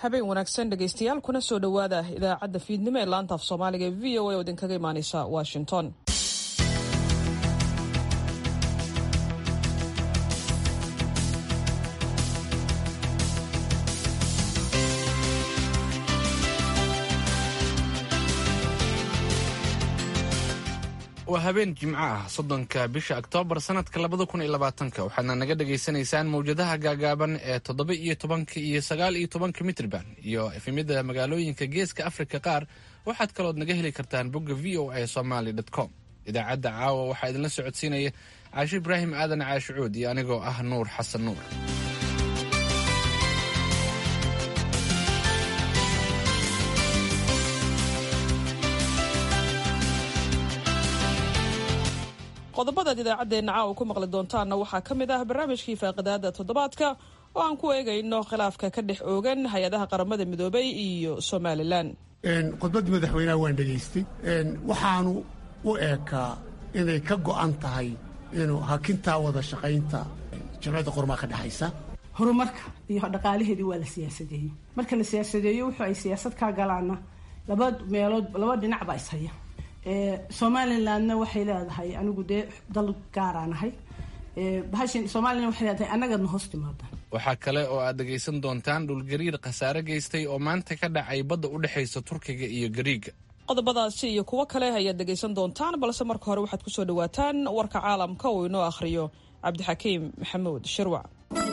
habeen wanaagsan dhegaystayaal kuna soo dhowaada idaacadda fiidnimo ee laanta af soomaaliga ee v o a oo idinkaga imaaneysa washington waa habeen jimco ah soddonka bisha oktoobar sanadka labada kun iyo labaatanka waxaadna naga dhagaysanaysaan mawjadaha gaagaaban ee toddoba iyo tobanka iyo sagaal iyo tobanka mitrban iyo efemyada magaalooyinka geeska afrika qaar waxaad kalood naga heli kartaan bogga v o a somaly com idaacadda caawa waxaa idinla socodsiinaya caasho ibraahim aadan caashicuud iyo anigoo ah nuur xasan nuur qodobadaad idaacaddeenna caawa ku maqli doontaanna waxaa ka mid ah barnaamijkii faaqidaada toddobaadka oo aan ku eegayno khilaafka ka dhex oogan hay-adaha qaramada midoobay iyo somalilan khudbaddii madaxweynaha waan dhegaystay waxaanu u eekaa inay ka go'an tahay inuu hakintaa wada shaqaynta jamciyadda qormaa ka dhexaysa horumarka iyo dhaqaalaheedii waa la siyaasadeeyey marka la siyaasadeeyo wuxuu ay siyaasad kaa galaana laba meelood laba dhinac baa ishaya somalilandna waxay leedahay anigu dee dal gaaraan ahay bahashan somalilan waxay leedahay annagana hoos timaadaan waxaa kale oo aad dhegaysan doontaan dhulgariir khasaare geystay oo maanta ka dhacay badda u dhexaysa turkiga iyo gariiga qodobadaasi iyo kuwo kale ayaad dhegaysan doontaan balse marka hore waxaad kusoo dhawaataan warka caalamka uu inoo akhriyo cabdixakiim maxamuud shirwac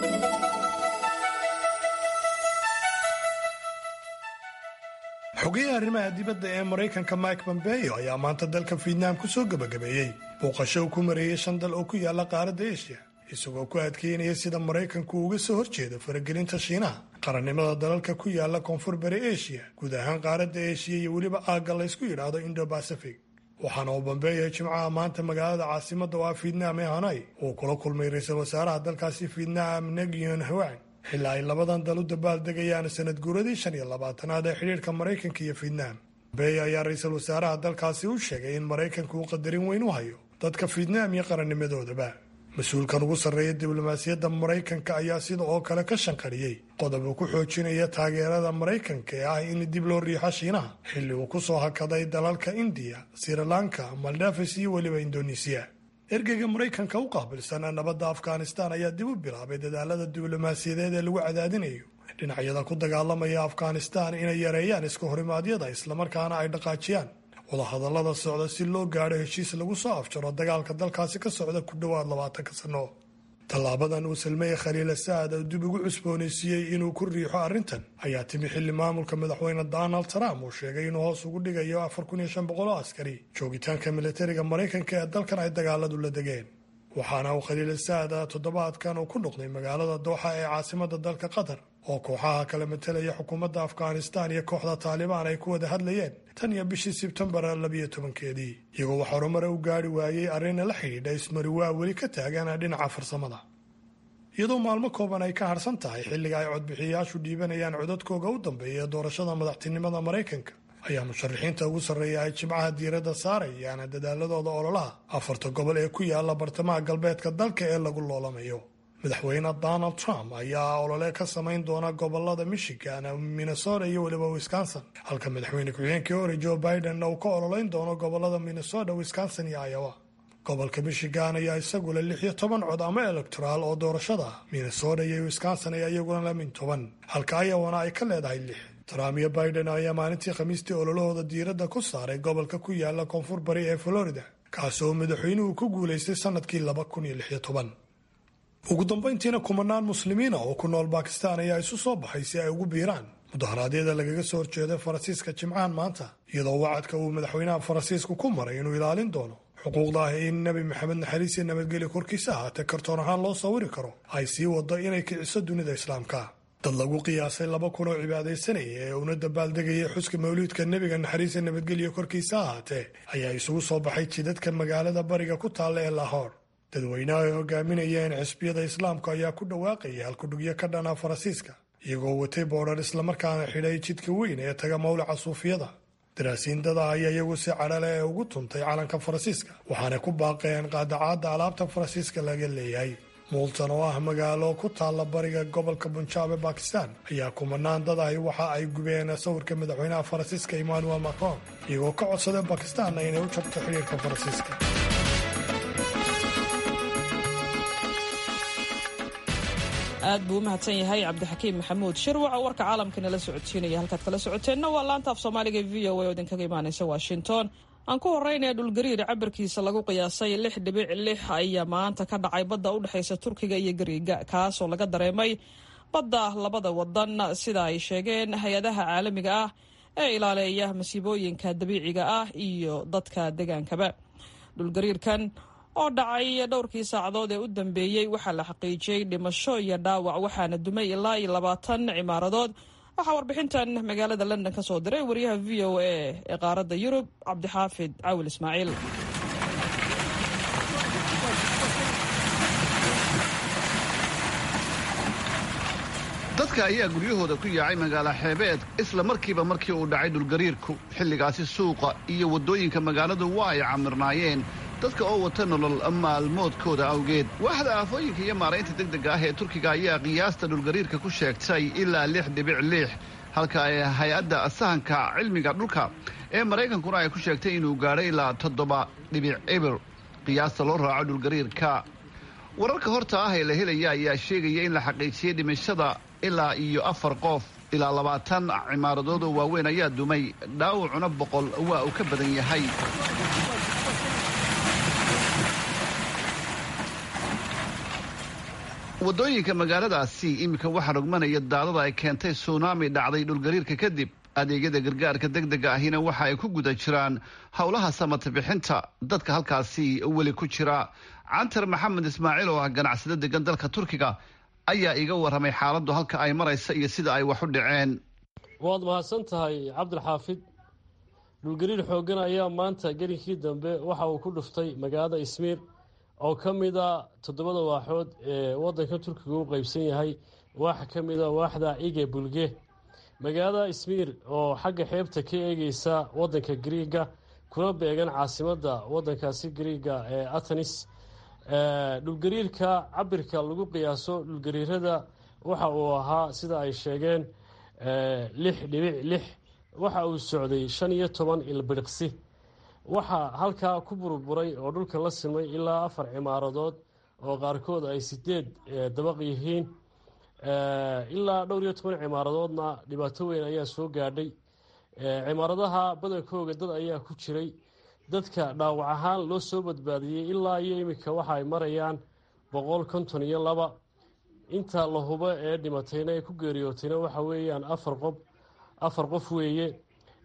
xogeyaha arrimaha dibadda ee maraykanka mike pompeo ayaa maanta dalka fietnaam ku soo gebagabeeyey booqasho uu ku mareeyey shan dal oo ku yaalla qaaradda eshiya isagoo ku adkeynaya sida maraykanku uga soo horjeedo faragelinta shiinaha qarannimada dalalka ku yaalla koonfur bari eshiya guud ahaan qaaradda eshiya iyo weliba aagga laysku yidhaahdo indo bacific waxaana uu bambeeya jimcaha maanta magaalada caasimadda oo ah fietnaam ee hanai uu kula kulmay ra-iisul wasaaraha dalkaasi fietnaam negyon hawaan xilaa ay labadan dal u dabaaldegayaan sanad guuradii shan iyo labaatanaad ee xidhiirka maraykanka iyo fietnaam bey ayaa ra-iisul wasaaraha dalkaasi u sheegay in maraykanku uu qadarin weyn u hayo dadka fietnaam iyo qarannimadoodaba mas-uulkan ugu sarreeya diblomaasiyadda maraykanka ayaa sida oo kale ka shanqariyey qodob uu ku xoojinaya taageerada maraykanka ee ah in dib loo riixo shiinaha xilli uu ku soo hakaday dalalka indiya sri lanka maldafis iyo weliba indonesiya ergeyga maraykanka u qaabilsan nabadda afghanistan ayaa dib u bilaabay dadaalada diblomaasiyadeed ee lagu cadaadinayo dhinacyada ku dagaalamaya afghanistan inay yareeyaan iska horimaadyada islamarkaana ay dhaqaajiyaan wadahadallada socda si loo gaadho heshiis lagu soo afjaro dagaalka dalkaasi ka socda ku dhowaad labaatanka sanno tallaabadan uu salmeeye khaliila saad oo dib ugu cusboonaysiiyey inuu ku riixo arrintan ayaa timi xilli maamulka madaxweyne donald trump uu sheegay inuu hoos ugu dhigayo afar kun iyo shan boqol oo askari joogitaanka militariga maraykanka ee dalkan ay dagaaladu la degeen waxaana uu khaliila saad toddobaadkan uu ku noqday magaalada dooxa ee caasimadda dalka qatar oo kooxaha kala matelaya xukuumadda afghanistan iyo kooxda taalibaan ay ku wada hadlayeen tan iyo bishii sebtembar labiyo tobankeedii iyagoo wax horumare u gaari waayey arrinna la xidhiidha ismariwaa weli ka taagan dhinaca farsamada iyadoo maalmo kooban ay ka harsan tahay xilliga ay codbixiyayaashu dhiibanayaan codadkooga u dambeeya ee doorashada madaxtinimada maraykanka ayaa musharaxiinta ugu sarreeya ay jimcaha diiradda saarayaan dadaaladooda ololaha afarta gobol ee ku yaala bartamaha galbeedka dalka ee lagu loolamayo madaxweyne donald trump ayaa olole ka samayn doona gobolada michigan minnesota iyo weliba wisconsin halka madaxweyne ku-xigeenkii hore joe biden uu ka ololeyn doono gobolada minnesota wisconsin iyo iowa gobolka michigan ayaa isagula lix iyo toban cod ama electoral oo doorashada minnesota iyo wisconsin ayaa iyaguna la min toban halka iowana ay ka leedahay lix trump iyo biden ayaa maalintii khamiistii ololahooda diiradda ku saaray gobolka ku yaala koonfur bari ee florida kaasoo madaxweynuhu ku guulaystay sanadkii laba kun iyo lix iyo toban ugu dambayntiina kumanaan muslimiina oo ku nool bakistan ayaa isu soo baxay si ay ugu biiraan mudaharaadyada lagaga soo horjeeday faransiiska jimcahan maanta iyadoo wacadka uu madaxweynaha faransiisku ku maray inuu ilaalin doono xuquuqda ah in nebi maxamed naxariis iyo nabadgelyo korkiisa ahaatee kartoon ahaan loo sawiri karo ay sii wado inay kiciso dunida islaamka dad lagu qiyaasay laba kun oo cibaadaysanaya ee una dabaaldegayay xuska mawliidka nebiga naxariis iyo nabadgelyo korkiisa ahaatee ayaa isugu soo baxay jidadka magaalada bariga ku taalla ee lahoor dadweynaha ay hogaaminayeen xisbiyada islaamka ayaa ku dhawaaqayay halkudhugyo ka dhana faransiiska iyagoo watay boodhar islamarkaana xidhay jidka weyn ee taga mawlaca suufiyada daraasiindada ayaa iyagu si cadhale ee ugu tuntay calanka faransiiska waxaana ku baaqeen qaadacaadda alaabta faransiiska laga leeyahay muultan oo ah magaalo ku taalla bariga gobolka bunjaab ee bakistan ayaa kumanaan dad ahi waxa ay gubeen sawirka madaxweynaha faransiiska emmanuel macron iyagoo ka codsaday bakistanna inay u jabto xidhiirka faransiiska aad buu u mahadsan yahay cabdixakiim maxamuud shirwac oo warka caalamka nala socodsiinaya halkaad kala socoteenna waa laanta af soomaaliga v o a oo idinkaga imaanaysa washington aan ku horeynaya dhulgariir cabirkiisa lagu qiyaasay lix dhibic lix ayaa maanta ka dhacay badda u dhexaysa turkiga iyo gariiga kaasoo laga dareemay badda labada wadan sida ay sheegeen hay-adaha caalamiga ah ee ilaaleeya masiibooyinka dabiiciga ah iyo dadka degaankaba dhulgariirkan oo dhacay dhowrkii saacadood ee u dambeeyey waxaa la xaqiijiyey dhimasho iyo dhaawac waxaana dumay ilaa iyo labaatan cimaaradood waxaa warbixintan magaalada london ka soo diray wariyaha v o a ee qaaradda yurub cabdixaafid cawil ismaaciil dadka ayaa guryahooda ku yaacay magaalo xeebeed isla markiiba markii uu dhacay dhulgariirku xilligaasi suuqa iyo waddooyinka magaaladu waa ay camirnaayeen dadka oo wata nolol maalmoodkooda awgeed waaxda aafooyinka iyo maaraynta degdega ah ee turkiga ayaa qiyaasta dhulgariirka ku sheegtay ilaa lix dhibic lix halka ay hay-adda sahanka cilmiga dhulka ee maraykankuna ay ku sheegtay inuu gaadhay ilaa toddoba dhibic ebir qiyaasta loo raaco dhulgariirka wararka horta ah ee la helaya ayaa sheegaya in la xaqiijiyey dhimashada ilaa iyo afar qof ilaa labaatan cimaaradood oo waaweyn ayaa dumay dhaawacuna boqol waa uu ka badan yahay waddooyinka magaaladaasi iminka waxaa rogmanaya daadada ay keentay suunaami dhacday dhulgariirka kadib adeegyada gargaarka degdega ahina waxa ay ku guda jiraan howlaha samata bixinta dadka halkaasi weli ku jira cantar maxamed ismaaciil oo ah ganacsado degan dalka turkiga ayaa iga warramay xaaladdu halka ay maraysa iyo sida ay wax u dhaceen waad mahadsan tahay cabdilxaafid dhulgariir xooggan ayaa maanta gelinkii dambe waxa uu ku dhuftay magaalada ismiir oo ka mid a toddobada waaxood ee waddanka turkiga u qeybsan yahay waaxa ka mid a waaxda ige bulge magaalada ismiir oo xagga xeebta ka eegeysa waddanka griiga kuna beegan caasimadda waddankaasi griiga ee atanis dhulgariirka cabirka lagu qiyaaso dhulgariirada waxa uu ahaa sida ay sheegeen lix dhibic lix waxa uu socday shan iyo toban ilbiriqsi waxaa halkaa ku burburay oo dhulka la simay ilaa afar cimaaradood oo qaarkood ay sideed dabaq yihiin ilaa dhowr iyo toban cimaaradoodna dhibaato weyn ayaa soo gaadhay cimaaradaha badankooga dad ayaa ku jiray dadka dhaawac ahaan loo soo badbaadiyey ilaa iyo iminka waxa ay marayaan boqol konton iyo laba inta la hubo ee dhimatayna ee ku geeriyootayna waxa weeyaan afar qof afar qof weeye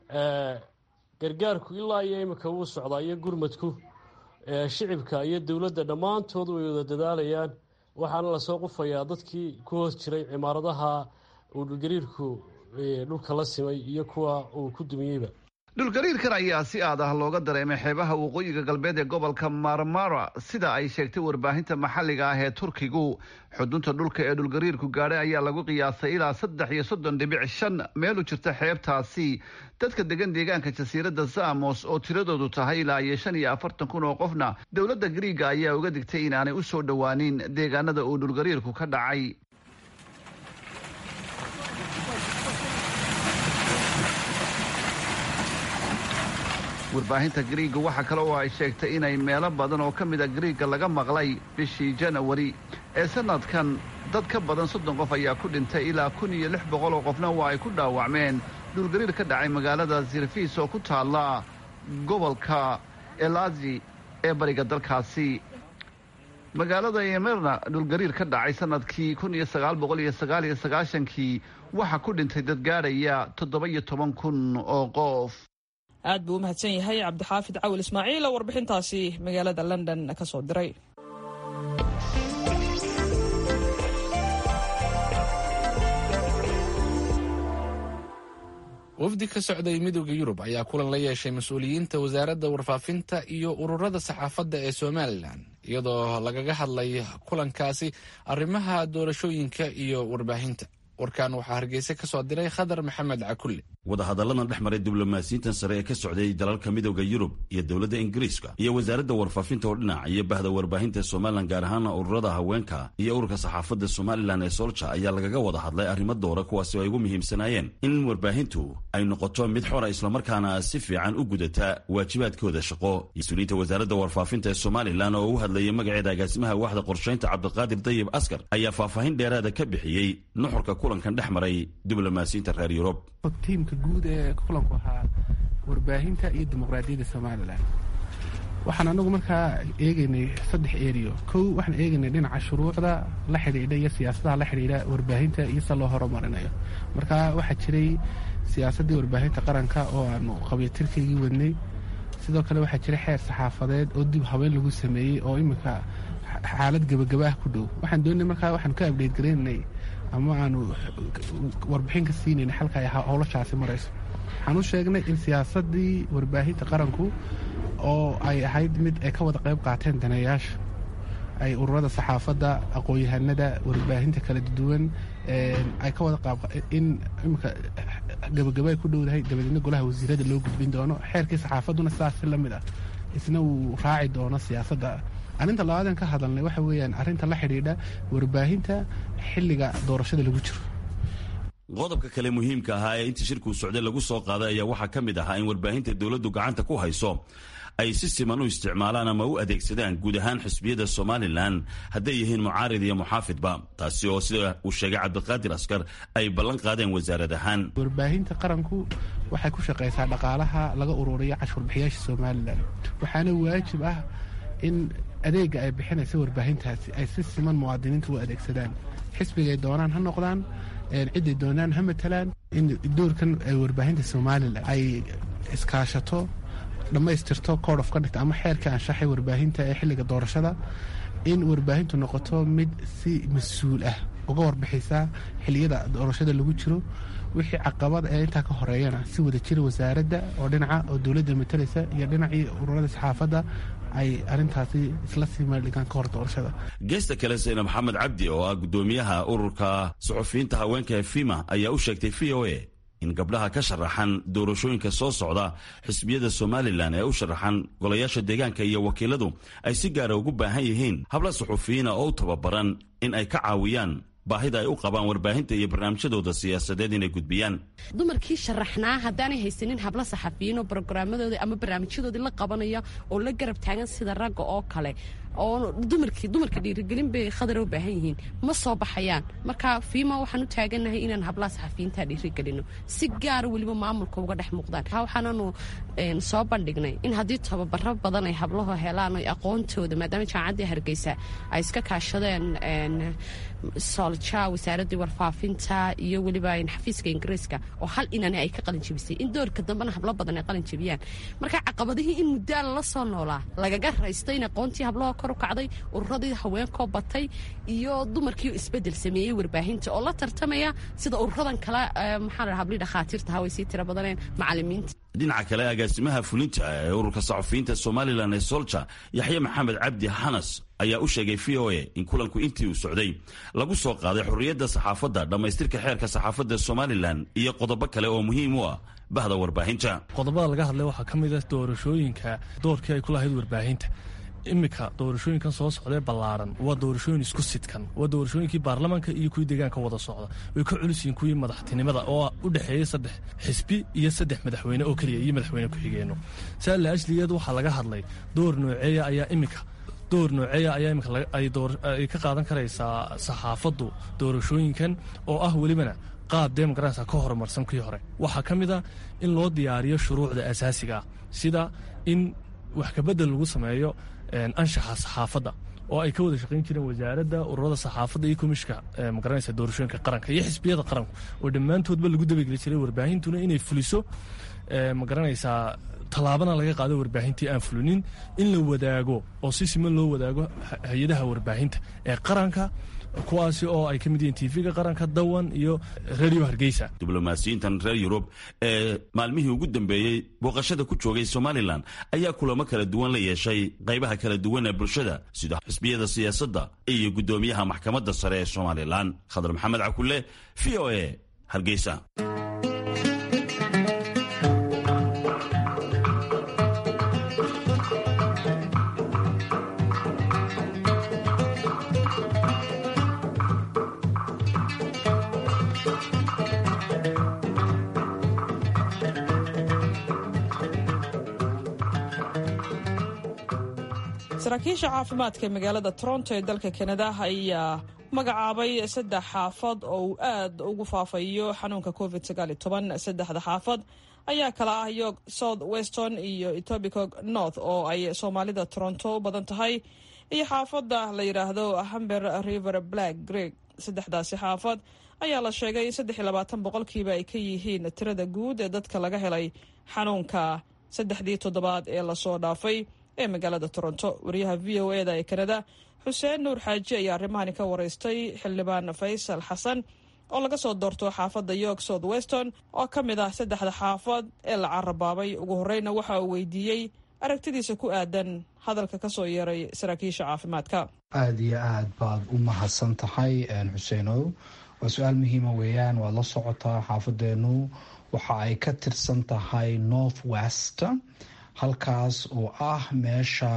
gargaarku ilaa iyo iminka wuu socdaa iyo gurmadku shicibka iyo dowladda dhammaantood way wada dadaalayaan waxaana lasoo qufayaa dadkii ku hoos jiray cimaaradaha uu dhulgariirku dhulka la simay iyo kuwa uu ku dumiyeyba dhulgariirkan ayaa si aad ah looga dareemay xeebaha waqooyiga galbeed ee gobolka marmara sida ay sheegtay warbaahinta maxalliga ah ee turkigu xudunta dhulka ee dhulgariirku gaadhay ayaa lagu qiyaasay ilaa saddex iyo soddon dhibic shan meel u jirta xeebtaasi dadka degan deegaanka jasiiradda samos oo tiradoodu tahay ilaa iyo shan iyo afartan kun oo qofna dowladda griiga ayaa uga digtay inaanay u soo dhowaanin deegaanada uu dhulgariirku ka dhacay warbaahinta griiga waxaa kale oo ay sheegtay inay meelo badan oo ka mid a griiga laga maqlay bishii janawari ee sanadkan dad ka badan soddon qof ayaa ku dhintay ilaa kun iyo lix boqol oo qofna waa ay ku dhaawacmeen dhulgariir ka dhacay magaalada sirfiis oo ku taalla gobolka elazi ee bariga dalkaasi magaalada yemerna dhulgariir ka dhacay sanadkii kun iyo sagaal boqol iyo sagaal iyo sagaashankii waxaa ku dhintay dad gaadhaya toddoba iyo toban kun oo qof aad buu u mahadsan yahay cabdixaafid cawil ismaaciil oo warbixintaasi magaalada london ka soo diray wafdi ka socday midooda yurub ayaa kulan la yeeshay mas-uuliyiinta wasaaradda warfaafinta iyo ururada saxaafadda ee somalilan iyadoo lagaga hadlay kulankaasi arrimaha doorashooyinka iyo warbaahinta warkan waxaa hargeysa ka soo diray khadar maxamed cakulle wadahadalladan dhex maray diblomaasiyiintan sare ee ka socday dalalka midooda yurub iyo dowladda ingiriiska iyo wasaaradda warfaafinta oo dhinac iyo bahda warbaahinta somalilan gaar ahaana ururada haweenka iyo ururka saxaafadda somalilan ee solja ayaa lagaga wada hadlay arrimo doora kuwaasi oo ay ugu muhiimsanaayeen in warbaahintu ay noqoto mid xora islamarkaana si fiican u gudata waajibaadkooda shaqo mas-uuliyiinta wasaaradda warfaafinta ee somalilan oo u hadlayay magaceeda agaasimaha waaxda qorshaynta cabdiqaadir dayib askar ayaa faahfaahin dheeraada ka bixiyey nuxurka kulankan dhex maray diblomaasiyiinta reer yurub tiimka guud ee kulanku ahaa warbaahinta iyo dimuqraadiyadda somalilan waxaan anagu markaa eegaynay saddex eriyo kow waxaan eegaynay dhinaca shuruucda la xidhiidha iyo siyaasadaha la xidhiidha warbaahinta iyo se loo horumarinayo marka waxaa jiray siyaasaddii warbaahinta qaranka oo aanu qabiyatirkaygii wadnay sidoo kale waxaa jiray xeer saxaafadeed oo dib haween lagu sameeyey oo iminka xaalad gebagaba ah ku dhow waxaan doonay markaa waxaanu ka abdheed garaynay ama aanu warbixin ka siinayna xalka ay howlashaasi marayso waxaan u sheegnay in siyaasaddii warbaahinta qaranku oo ay ahayd mid ay ka wada qayb qaateen daneeyaasha ay ururada saxaafadda aqoon-yahanada warbaahinta kala duwan ay ka wada qaab in imika gabagaba ay ku dhowdahay dabadeedna golaha wasiirada loo gudbin doono xeerkii saxaafadduna sidaasi la mid ah isna uu raaci doono siyaasadda arrinta labaadan ka hadalnay waxa weeyaan arrinta la xidhiidha warbaahinta xilliga doorashada lagu jiro qodobka kale muhiimka ahaa ee intii shirkuu socday lagu soo qaaday ayaa waxaa ka mid ahaa in warbaahinta dowladdu gacanta ku hayso ay si siman u isticmaalaan ama u adeegsadaan guud ahaan xisbiyada somalilan hadday yihiin mucaarid iyo muxaafidba taasi oo sida uu sheegay cabdiqaadir askar ay ballan qaadeen wasaarad ahaan warbaahinta qaranku waxay ku shaqaysaa dhaqaalaha laga ururiyo cashuurbixiyaasha somalilan waxaana waajib ah in adeega ay bixinaysa warbaahintaasi ay si siman muwaadiniinta u adeegsadaan xisbigay doonaan ha noqdaan ciday doonaan ha matalaan in doorkan warbaahinta somalilan ay iskaashato dhammaystirto code of conduct ama xeerka anshaxay warbaahinta ee xilliga doorashada in warbaahintu noqoto mid si mas-uul ah uga warbixisa xiliyada doorashada lagu jiro wixii caqabad ee intaa ka horeeyana si wada jira wasaaradda oo dhinaca oo dowladda matalaysa iyo dhinacii ururada saxaafadda ay arintaasi isla sii meeldhigaan ka hor doorashada geesta kale sayna maxamed cabdi oo ah guddoomiyaha ururka suxufiyiinta haweenka ee fima ayaa u sheegtay v o a in gabdhaha ka sharaxan doorashooyinka soo socda xisbiyada somalilan ee u sharaxan golayaasha deegaanka iyo wakiiladu ay si gaara ugu baahan yihiin habla suxufiyiina oo u tababaran in ay ka caawiyaan baahida ay u qabaan warbaahinta iyo barnaamijyadooda siyaasadeed inay gudbiyaan dumarkii sharaxnaa haddaanay haysanin hablo saxafiyiin oo brograamadoodii ama barnaamijyadoodii la qabanaya oo la garab taagan sida ragga oo kale oo dumarkii dumarka dhiirigelin bay khadar u baahan yihiin ma soo baxayaan marka fiima waxaan u taagannahay inaan hablaha saxafiyiinta dhiirigelino si gaara weliba maamulka uga dhex muuqdaan waxaananu soo bandhignay in haddii tababaro badan ay hablahu helaan o aqoontooda maadaama jaamacaddii hargeysa ay iska kaashadeen solja wasaaraddii warfaafinta iyo weliba xafiiska ingiriiska oo hal inani ay ka qalinjabisay in doorka dambena hablo badan ay qalinjabiyaan marka caqabadihii in muddaa lala soo noolaa lagaga raysto in aqoontii hablahoo kor u kacday ururadii haweenkoo batay iyo dumarkiio isbedel sameeyey warbaahinta oo la tartamaya sida ururadan kale maxaa hablii dhakhaatiirta haway sii tira badaneen macalimiinta dhinaca kale agaasimaha fulinta ee ururka saxufiyiinta somalilan ee solja yaxye maxamed cabdi xanas ayaa u sheegay v o a in kulanku intii uu socday lagu soo qaaday xorriyadda saxaafadda dhammaystirka xeerka saxaafadda somalilan iyo qodobo kale oo muhiim u ah bahda warbaahinta qodobada laga hadlay waxaa ka mid ah doorashooyinka doorkii ay ku lahayd warbaahinta iminka doorashooyinkan soo socdee ballaaran waa doorashooyin isku sidkan waa doorashooyinkii baarlamaanka iyo kuwii deegaanka wada socda way ka culisiyiin kuwii madaxtinimada oo u dhexeeyey saddex xisbi iyo saddex madaxweyne oo keliya iyo madaxweyne ku-xigeenno saala ajligeed waxaa laga hadlay door nooceeya ayaa iminka door nooceeya ayaa imika ay ka qaadan karaysaa saxaafaddu doorashooyinkan oo ah welibana qaab demogaransa ka horumarsan kii hore waxaa ka mid a in loo diyaariyo shuruucda asaasiga ah sida in wax kabedel lagu sameeyo anshaxa saxaafadda oo ay ka wada shaqayn jireen wasaaradda ururada saxaafadda iyo komishka magaranaysa doorashooyinka qaranka iyo xisbiyada qaranku oo dhammaantoodba lagu dabageli jiray warbaahintuna inay fuliso magaranaysaa tallaabana laga qaado warbaahintii aan fulinin in la wadaago oo si siman loo wadaago hay-adaha warbaahinta ee qaranka kuwaasi oo ay ka mid yihiin tv-ga qaranka dawan iyo radio hargeysa diblomaasiyiintan reer yurub ee maalmihii ugu dambeeyey booqashada ku joogay somalilan ayaa kulamo kala duwan la yeeshay qaybaha kala duwan ee bulshada sida xisbiyada siyaasadda iyo guddoomiyaha maxkamadda sare ee somalilan khadar maxamed cakule v o a hargeysa saraakiisha caafimaadka ee magaalada toronto ee dalka kanada ayaa magacaabay saddex xaafad oo uu aad ugu faafayo xanuunka covid saddexda xaafad ayaa kala ah york south weston iyo etobicog north oo ay soomaalida toronto u badan tahay iyo xaafadda la yidhaahdo hamber river black greg saddexdaasi xaafad ayaa la sheegay in saddex iyo labaatan boqolkiiba ay ka yihiin tirada guud ee dadka laga helay xanuunka saddexdii toddobaad ee lasoo dhaafay ee magaalada toronto wariyaha v o eda ee kanada xuseen nuur xaaji ayaa arrimahani ka wareystay xildhibaan faysal xasan oo laga soo doorto xaafadda york south weston oo ka mid ah saddexda xaafad ee la carabaabay ugu horreyna waxa uu weydiiyey aragtidiisa ku aadan hadalka ka soo yeeray saraakiisha caafimaadka aada iyo aad baad u mahadsan tahay xuseenow waa su-aal muhiima weeyaan waad la socotaa xaafadeenu waxa ay ka tirsan tahay north west halkaas oo ah meesha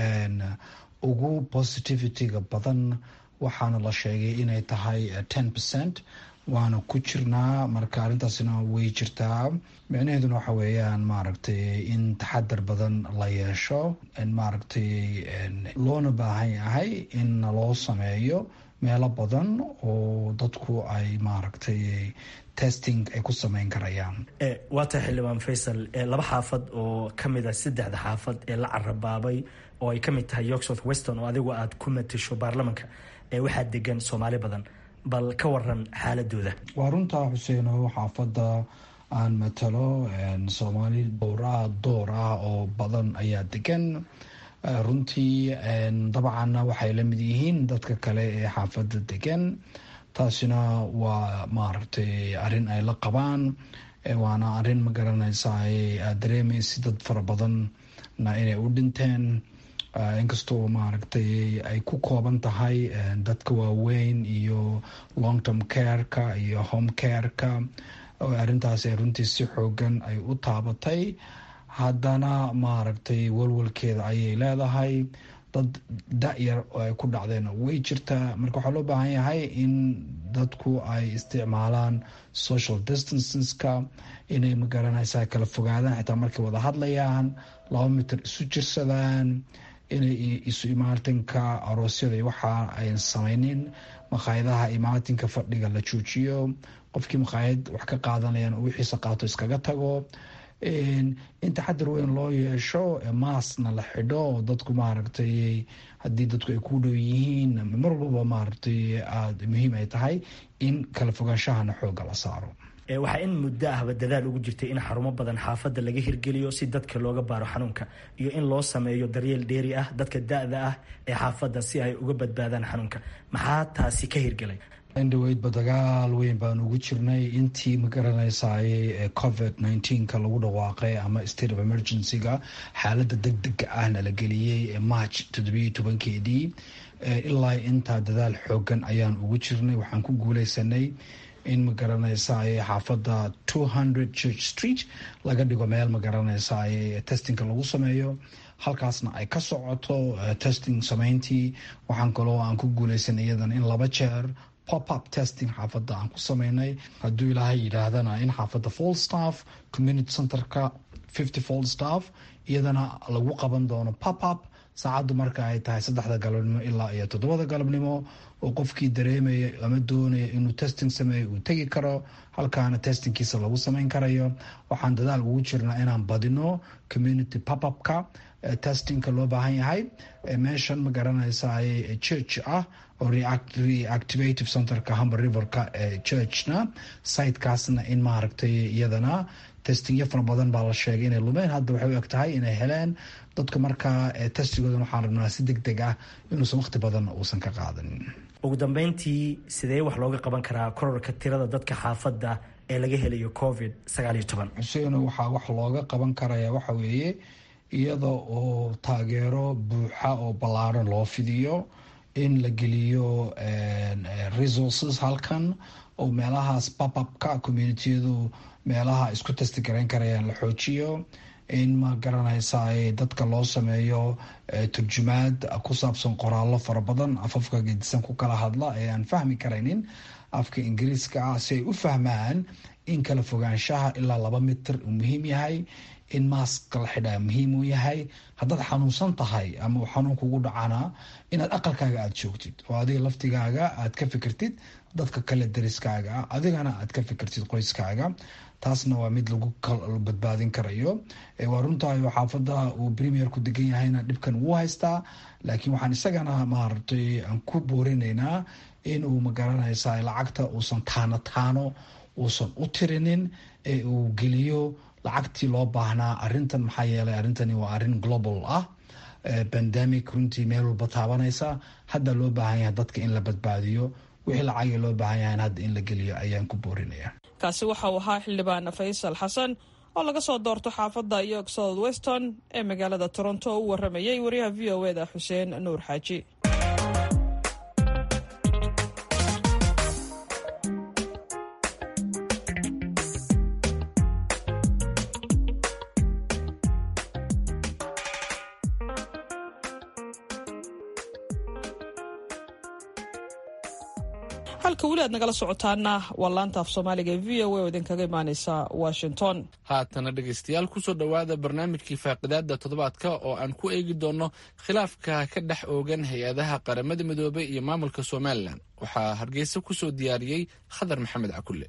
ugu positivity-ga badan waxaana la sheegay inay tahay ten percent waana ku jirnaa marka arrintaasina way jirtaa micnaheeduna waxa weeyaan maaragtay in taxadar badan la yeesho maaragtay loona baahan yahay in loo sameeyo meelo badan oo dadku ay maaragtay testing ay ku sameyn karayaan waa tahay xildhibaan faysal laba xaafad oo ka mid a saddexda xaafad ee la carabaabay oo ay ka mid tahay york south weston oo adigu aada ku matasho baarlamanka waxaa degan soomaali badan bal ka waran xaaladooda waa runtaa xuseeno xaafadda aan matalo soomaali dowraa door ah oo badan ayaa degan runtii dabcanna waxay la mid yihiin dadka kale ee xaafadda degan taasina waa maaragtay arrin ay la qabaan waana arrin ma garanaysa aad dareemaysa dad fara badanna inay u dhinteen inkastoo maaragtay ay ku kooban tahay dadka waaweyn iyo long term careka iyo home careka arrintaas runtii si xoogan ay u taabatay haddana maaragtay walwalkeeda ayay leedahay dad da-yar oo ay ku dhacdeen way jirtaa marka waxaa loo baahan yahay in dadku ay isticmaalaan social distanceska inay magaranaysaa kala fogaadaan xitaa markay wada hadlayaan laba mitir isu jirsadaan inay isu imaatinka aroosyada iyo waxa ayn samaynin makhaayadaha imaatinka fadhiga la joojiyo qofkii makhaayad wax ka qaadanayaan oo wixiisa qaato iskaga tago in taxadar weyn loo yeesho maasna la xidho oo dadku maaragtay haddii dadku ay ku dhow yihiin mar walbaba maaragtay aada muhiim ay tahay in kala fogaanshahana xooga la saaro waxaa in muddo ahba dadaal ugu jirtay in xarumo badan xaafadda laga hirgeliyo si dadka looga baaro xanuunka iyo in loo sameeyo daryeel dheeri ah dadka da-da ah ee xaafadda si ay uga badbaadaan xanuunka maxaa taasi ka hirgelay indhaweydba dagaal weyn baan ugu jirnay intii magaranaysaay covid nneteen-ka lagu dhawaaqay ama state of emergency-ga xaaladda deg dega ahna la geliyey march toddobiyo tobankeedii ilaa intaa dadaal xoogan ayaan ugu jirnay waxaan ku guuleysanay in magaranaysaay xaafadda two hundred church street laga dhigo meel magaranaysaay testingka lagu sameeyo halkaasna ay ka socoto testing sameyntii waxaan kaloo aan ku guuleysanay iyadan in laba jeer popup testing xaafadda aan ku sameynay hadduu ilaahay yidhaahdana in xaafadda fall staff community centerka fifty fall staff iyadana lagu qaban doono popup saacaddu marka ay tahay saddexda galabnimo ilaa iyo toddobada galabnimo oo qofkii dareemaya ama doonaya inuu testing sameeyo uu tegi karo halkaana testingkiisa lagu sameyn karayo waxaan dadaal ugu jirnaa inaan badino community popupka testingka loo baahan yahay meeshan ma garanaysa church ah oo reactivative centerka humber riverka ee churchna sitekaasna in maaragtay iyadana testingyo fara badan baa la sheegay inay lumeen hadda waxay u eg tahay inay heleen dadka markaa testigoodan waxaan rabnaa si deg deg ah inuusan waqti badan uusan ka qaadanin ugu dambeyntii sidee wax looga qaban karaa kororka tirada dadka xaafadda ee laga helayo covid sagaaliyo toban xuseen waxaa wax looga qaban karaya waxa weeye iyada oo taageero buuxa oo ballaaran loo fidiyo in la geliyo resources halkan oo meelahaas bababka communitiyadu meelaha isku testi garayn karayaan la xoojiyo in ma garanaysa dadka loo sameeyo turjumaad ku saabsan qoraallo fara badan afafka gedisan ku kala hadla ee aan fahmi karaynin afka ingiriiska ah si ay u fahmaan in kala fogaanshaha ilaa laba mitir uu muhiim yahay in maaska la xidhaa muhiim uu yahay haddaad xanuunsan tahay ama uu xanuun kugu dhacana inaad aqalkaaga aada joogtid oo adiga laftigaaga aad ka fikirtid dadka kale dariskaaga adigana aad ka fikirtid qoyskaaga taasna waa mid lagu badbaadin karayo waa runtahay xaafada uu premier ku degan yahayna dhibkan wuu haystaa laakiin waxaan isagana maaragtay aan ku boorinaynaa in uu magaranaysa lacagta uusan taano taano uusan u tirinin ee uu geliyo lacagtii loo baahnaa arintan maxaa yeelay arrintani waa arrin global ah bandemic runtii meel walba taabanaysa hadda loo baahan yahay dadka in la badbaadiyo wixii lacagii loo baahan yahay hadda in la geliyo ayaan ku boorinaya kaasi waxa uu ahaa xildhibaan faysal xasan oo laga soo doorto xaafadda york south weston ee magaalada toronto oo u waramayay wariyaha v o eda xuseen nuur xaaji halka weli aad nagala socotaana waa laanta af soomaaliga v o a oo idinkaga imaaneysa washington haatana dhegaystayaal kusoo dhowaada barnaamijkii faaqidaada toddobaadka oo aan ku eegi doono khilaafka ka dhex oogan hay-adaha qaramada midoobay iyo maamulka somalilan waxaa hargeysa kusoo diyaariyey khadar maxamed cakulle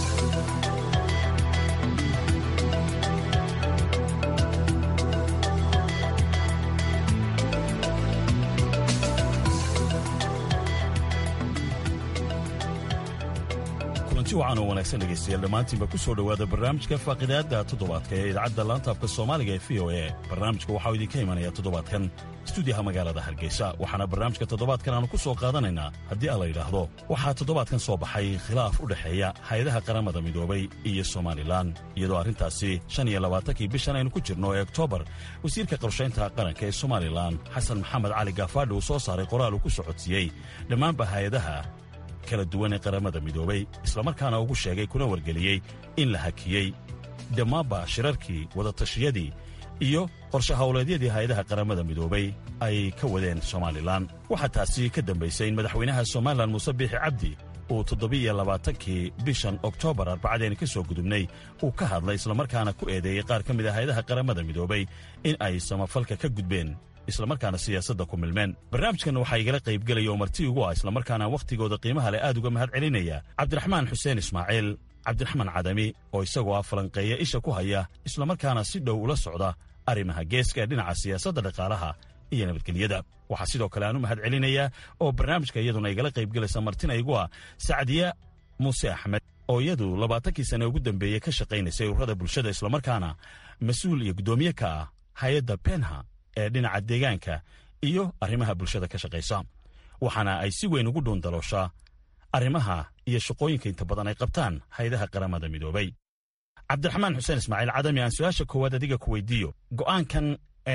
kulanti wacan oo wanaagsan dhegaystayaal dhammaantiinba ku soo dhowaada barnaamijka faaqidaadda toddobaadka ee idaacadda laantaafka soomaaliga ee v o e barnaamijka waxaa idinka imanaya toddobaadkan stuudiyaha magaalada hargeysa waxaana barnaamijka toddobaadkan aanu ku soo qaadanaynaa haddii aan la yidhaahdo waxaa toddobaadkan soo baxay khilaaf u dhexeeya hay-adaha qaramada midoobay iyo somalilan iyadoo arrintaasi shan iyo labaatankii bishan aynu ku jirno ee oktoobar wasiirka qorshaynta qaranka ee somalilan xasan maxamed cali gaafaadhi uu soo saaray qoraal uu ku socodsiiyey dhammaanba hay-adaha kala duwan ee qaramada midoobay islamarkaana ugu sheegay kuna wargeliyey in la hakiyey dhammaanba shirarkii wadatashiyadii iyo qorshe howleedyadii hay-adaha qaramada midoobay ay ka wadeen somalilan waxaa taasi ka dambaysay in madaxweynaha somalilan muuse biixi cabdi uu toddobiiyo labaatankii bishan oktoobar arbacadeen ka soo gudubnay uu ka hadlay islamarkaana ku eedeeyey qaar ka mid a hay-adaha qaramada midoobay in ay samafalka ka gudbeen islamarkaana siyaasadda ku milmeen barnaamijkan waxaa igala qaybgelaya oo marti ugu ah islamarkaana wakhtigooda qiimaha leh aad uga mahad celinaya cabdiraxmaan xuseen ismaaciil cabdiraxmaan cadami oo isagoo ah falanqeeya isha ku haya islamarkaana si dhow ula socda arrimaha geeska ee dhinaca siyaasadda dhaqaalaha iyo nabadgelyada waxaa sidoo kale aan u mahad celinayaa oo barnaamijka iyaduna igala qaybgelaysa martina igu ah sacdiya muuse axmed oo iyadu labaatankii sane ugu dambeeyey ka shaqaynaysay ururada bulshada islamarkaana mas-uul iyo guddoomiye ka ah hay-adda benha ee dhinaca deegaanka iyo arrimaha bulshada ka shaqaysa waxaana ay si weyn ugu dhuundalooshaa arrimaha iyo shaqooyinka inta badan ay qabtaan hay-adaha qaramada midoobay cabdiraxmaan xuseen ismaaciil cadami aan su-aasha koowaad adiga ku weydiiyo go'aankan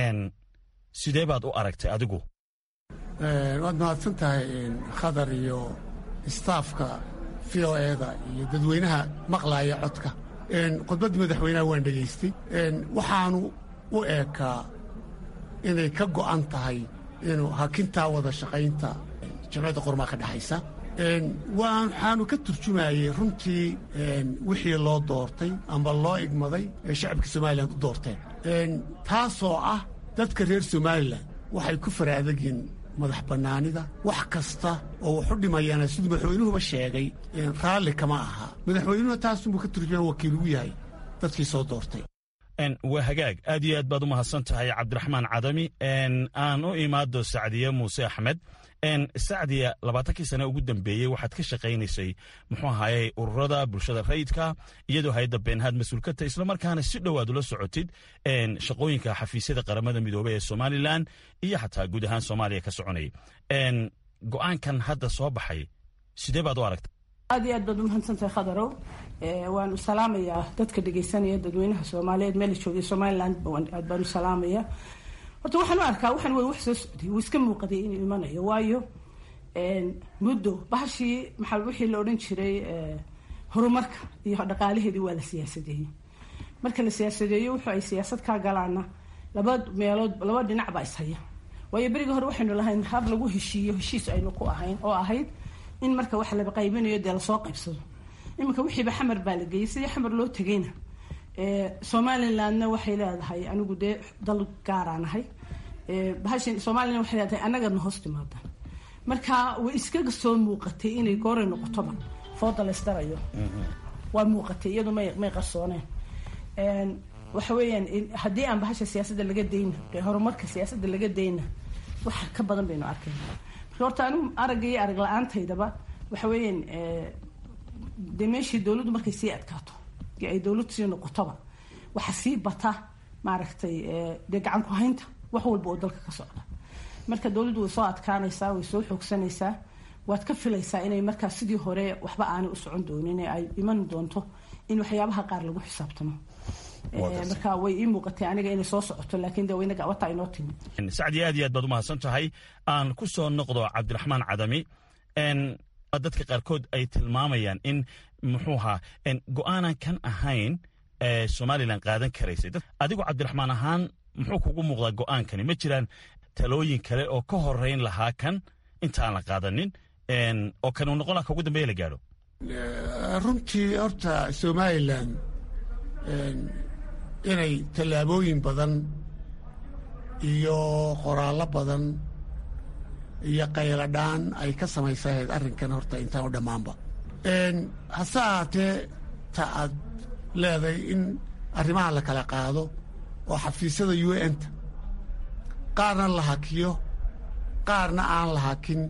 sidee baad u aragtay adigu waad mahadsan tahay khadar iyo istaafka v o eda iyo dadweynaha maqlaaya codka khudbaddii madaxweynaha waan dhegaystay waxaanu u eekaa inay ka go'an tahay inuu hakintaa wada shaqaynta jamciyadda qormaa ka dhexaysa waxaanu ka turjumayey runtii wixii loo doortay amba loo igmaday ee shacabka somalilan u doorteen taasoo ah dadka reer somalilan waxay ku fara adagyiin madax bannaanida wax kasta oo waxu dhimayana siduu madaxweynuhuba sheegay raalli kama aha madaxweynuhu taasunbuu ka turjumaya wakiil ugu yahay dadkii soo doortay waa hagaag aad iyo aad baad u mahadsan tahay cabdiraxmaan cadami aan u imaado sacdiye muuse axmed sacdiya labaatankii sane ugu dambeeyey waxaad ka shaqaynaysay muxuu ahaayey ururada bulshada rayidka iyadoo hay-adda beenhaad mas-uul ka tahay islamarkaana si dhow aad ula socotid shaqooyinka xafiisyada qaramada midoobey ee somalilan iyo xataa guud ahaan soomaaliya ka soconayay go'aankan hadda soo baxay sidee baad u aragtay aad iyo aad baad umahadsantahay khadarow waanu salaamayaa dadka dhegaysanaya dadweynaha soomaaliyeed meel joogay somaliland aad baanu salaamaya horta waxaan u arkaa waxaan wey wax soo socday wuu iska muuqaday inuu imanayo waayo muddo bahashii maxaa wixii la odhan jiray horumarka iyo dhaqaalaheedii waa la siyaasadeeyey marka la siyaasadeeyo wuxuu ay siyaasad kaa galaana laba meelood laba dhinac baa ishaya waayo berigii hore waxaynu lahayn hab lagu heshiiyo heshiis aynu ku ahayn oo ahayd in marka wax laba qaybinayo dee lasoo qaybsado iminka wixiiba xamar baa la geeyey sidii xamar loo tegayna somalilandna waxay leedahay anigu dee dal gaaraanahay bahashan somalilan waxay leedahay annagana hoos timaadaan marka way iskaga soo muuqatay inay gooray noqotoba fooda laysdarayo waa muuqatay iyadu may may qarsooneen waxa weeyaan haddii aan bahasha siyaasadda laga dayna horumarka siyaasadda laga dayna waxa ka badan baynu arkayna marka horta anigu aragga iyo arag la-aantaydaba waxa weeyaan dee meeshii dowladdu markay sii adkaato ay dowladdu sii noqotoba waxa sii bata maaragtay dee gacan ku haynta wax walba oo dalka ka socda marka dowladdu way soo adkaanaysaa way soo xoogsanaysaa waad ka filaysaa inay markaa sidii hore waxba aanay u socon doonin ee ay iman doonto in waxyaabaha qaar lagu xisaabtamo marka way ii muuqatay aniga inay soo socoto laakiin de waynaga wataa inoo timi sacdi aad iyo aad baad umahadsan tahay aan ku soo noqdo cabdiraxmaan cadami dadka qaarkood ay tilmaamayaan in muxuu ahaa go-aanan kan ahayn somalilan qaadan karaysay adigu cabdiraxmaan ahaan muxuu kugu muuqdaa go-aankani ma jiraan talooyin kale oo ka horeyn lahaa kan intaan la qaadanin oo kan uu noqon laha ka ugu dambeya la gaadho runtii horta somalilan inay tallaabooyin badan iyo qoraallo badan iyo qayladhaan ay ka samaysahayd arrinkan horta intaan u dhammaanba hase ahaatee ta aad leedahay in arrimaha la kala qaado oo xafiisyada u n ta qaarna la hakiyo qaarna aan la hakin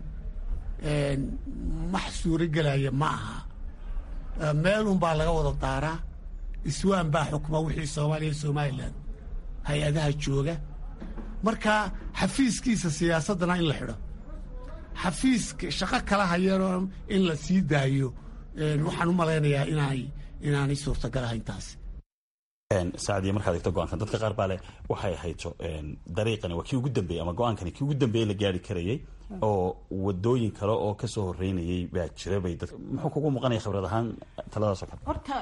max suuro gelaya ma aha meel unbaa laga wada daaraa iswaan baa xukma wixii soomaaliya somalilan hay-adaha jooga marka xafiiskiisa siyaasaddana in la xidho xafiiska shaqo kala hayano in la sii daayo waxaan u malaynayaa inaanay inaanay suurtagal ahayn taasi sacdiya markaad egto go-aankan dadka qaar baa leh waxay hayto dariiqani waa kii ugu dambeeyey ama go-aankani kii ugu dambeeyey la gaari karayey oo wadooyin kale oo kasoo horeynayay baa jira bay dad muxuu kugu muuqanaya khibrad ahaan taladaasoo kale horta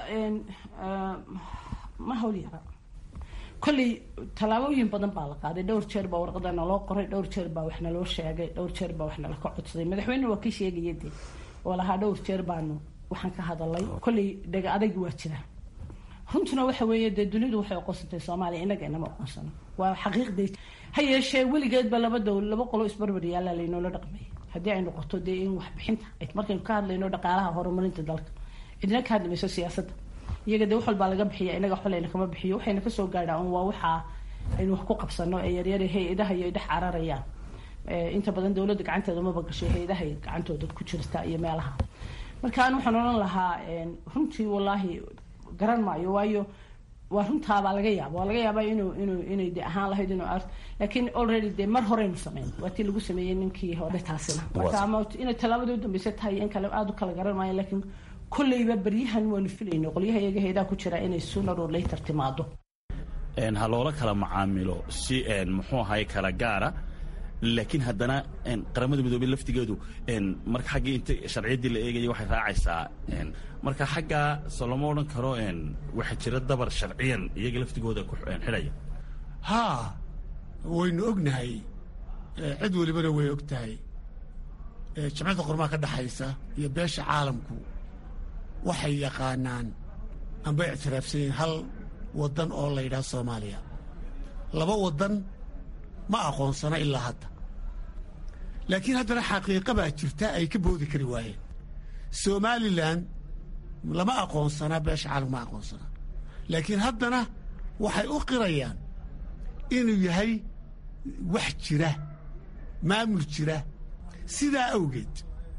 ma hawl yara kolley tallaabooyin badan baa la qaaday dhowr jeer baa warqada naloo qoray dhowr jeer baa wax naloo sheegay dhowr jeer baa wax nala ka codsaday madaxweynena waa kii sheegaya dee oo lahaa dhowr jeer baanu waxaan ka hadalay kolley dhega adaygi waa jira runtuna waxa weeye dee dunidu waxay aqoonsantay soomaaliya inaga inama aqoonsano waa xaqiiqday ha yeeshee weligeedba laba dowl laba qolo isbarbar yaallaa laynoola dhaqmay haddii ay noqoto dee in waxbixinta markaynu ka hadlayno dhaqaalaha horumarinta dalka cidina ka hadli mayso siyaasadda iyaga dee wax walbaa laga bixiya inaga xolayna kama bixiyo waxayna kasoo gaadhaa un waa waxaa aynu wax ku qabsano ee yaryar hay-adaha iyo dhex cararayaan inta badan dowladda gacanteeda maba gashay hay-adahay gacantooda ku jirta iyo meelaha marka an waxaan odhan lahaa runtii wallaahi garan maayo waayo waa runtaabaa laga yaaba waa laga yaabaa inuu inuu inay de ahaan lahayd inuu ar laakiin already dee mar horeynu sameyn waa tii lagu sameeyey ninkii hore taasina marka ama inay tallaabadii u dambeysay tahay in kale aada u kala garan maayo laakiin kolleyba beryahan waanu filayno qolyaha iyaga heedaa ku jira inay sooner or later timaado ha loola kala macaamilo si muxuu ahay kala gaara laakiin haddana qaramada midoobey laftigeedu marka xaggii inta sharciyaddii la eegaya waxay raacaysaa marka xaggaa so lama odhan karo waxaa jira dabar sharciyan iyaga laftigooda ku xidhaya haa waynu ognahay cid welibana way og tahay jamcadda qormaha ka dhexaysa iyo beesha caalamku waxay yaqaanaan amba ictiraafsan yihiin hal waddan oo la yidhaha soomaaliya laba waddan ma aqoonsana ilaa hadda laakiin haddana xaqiiqa baa jirta ay ka boodi kari waayeen somalilan lama aqoonsanaa beesha caalamku ma aqoonsanaa laakiin haddana waxay u qirayaan inuu yahay wax jira maamul jira sidaa awgeed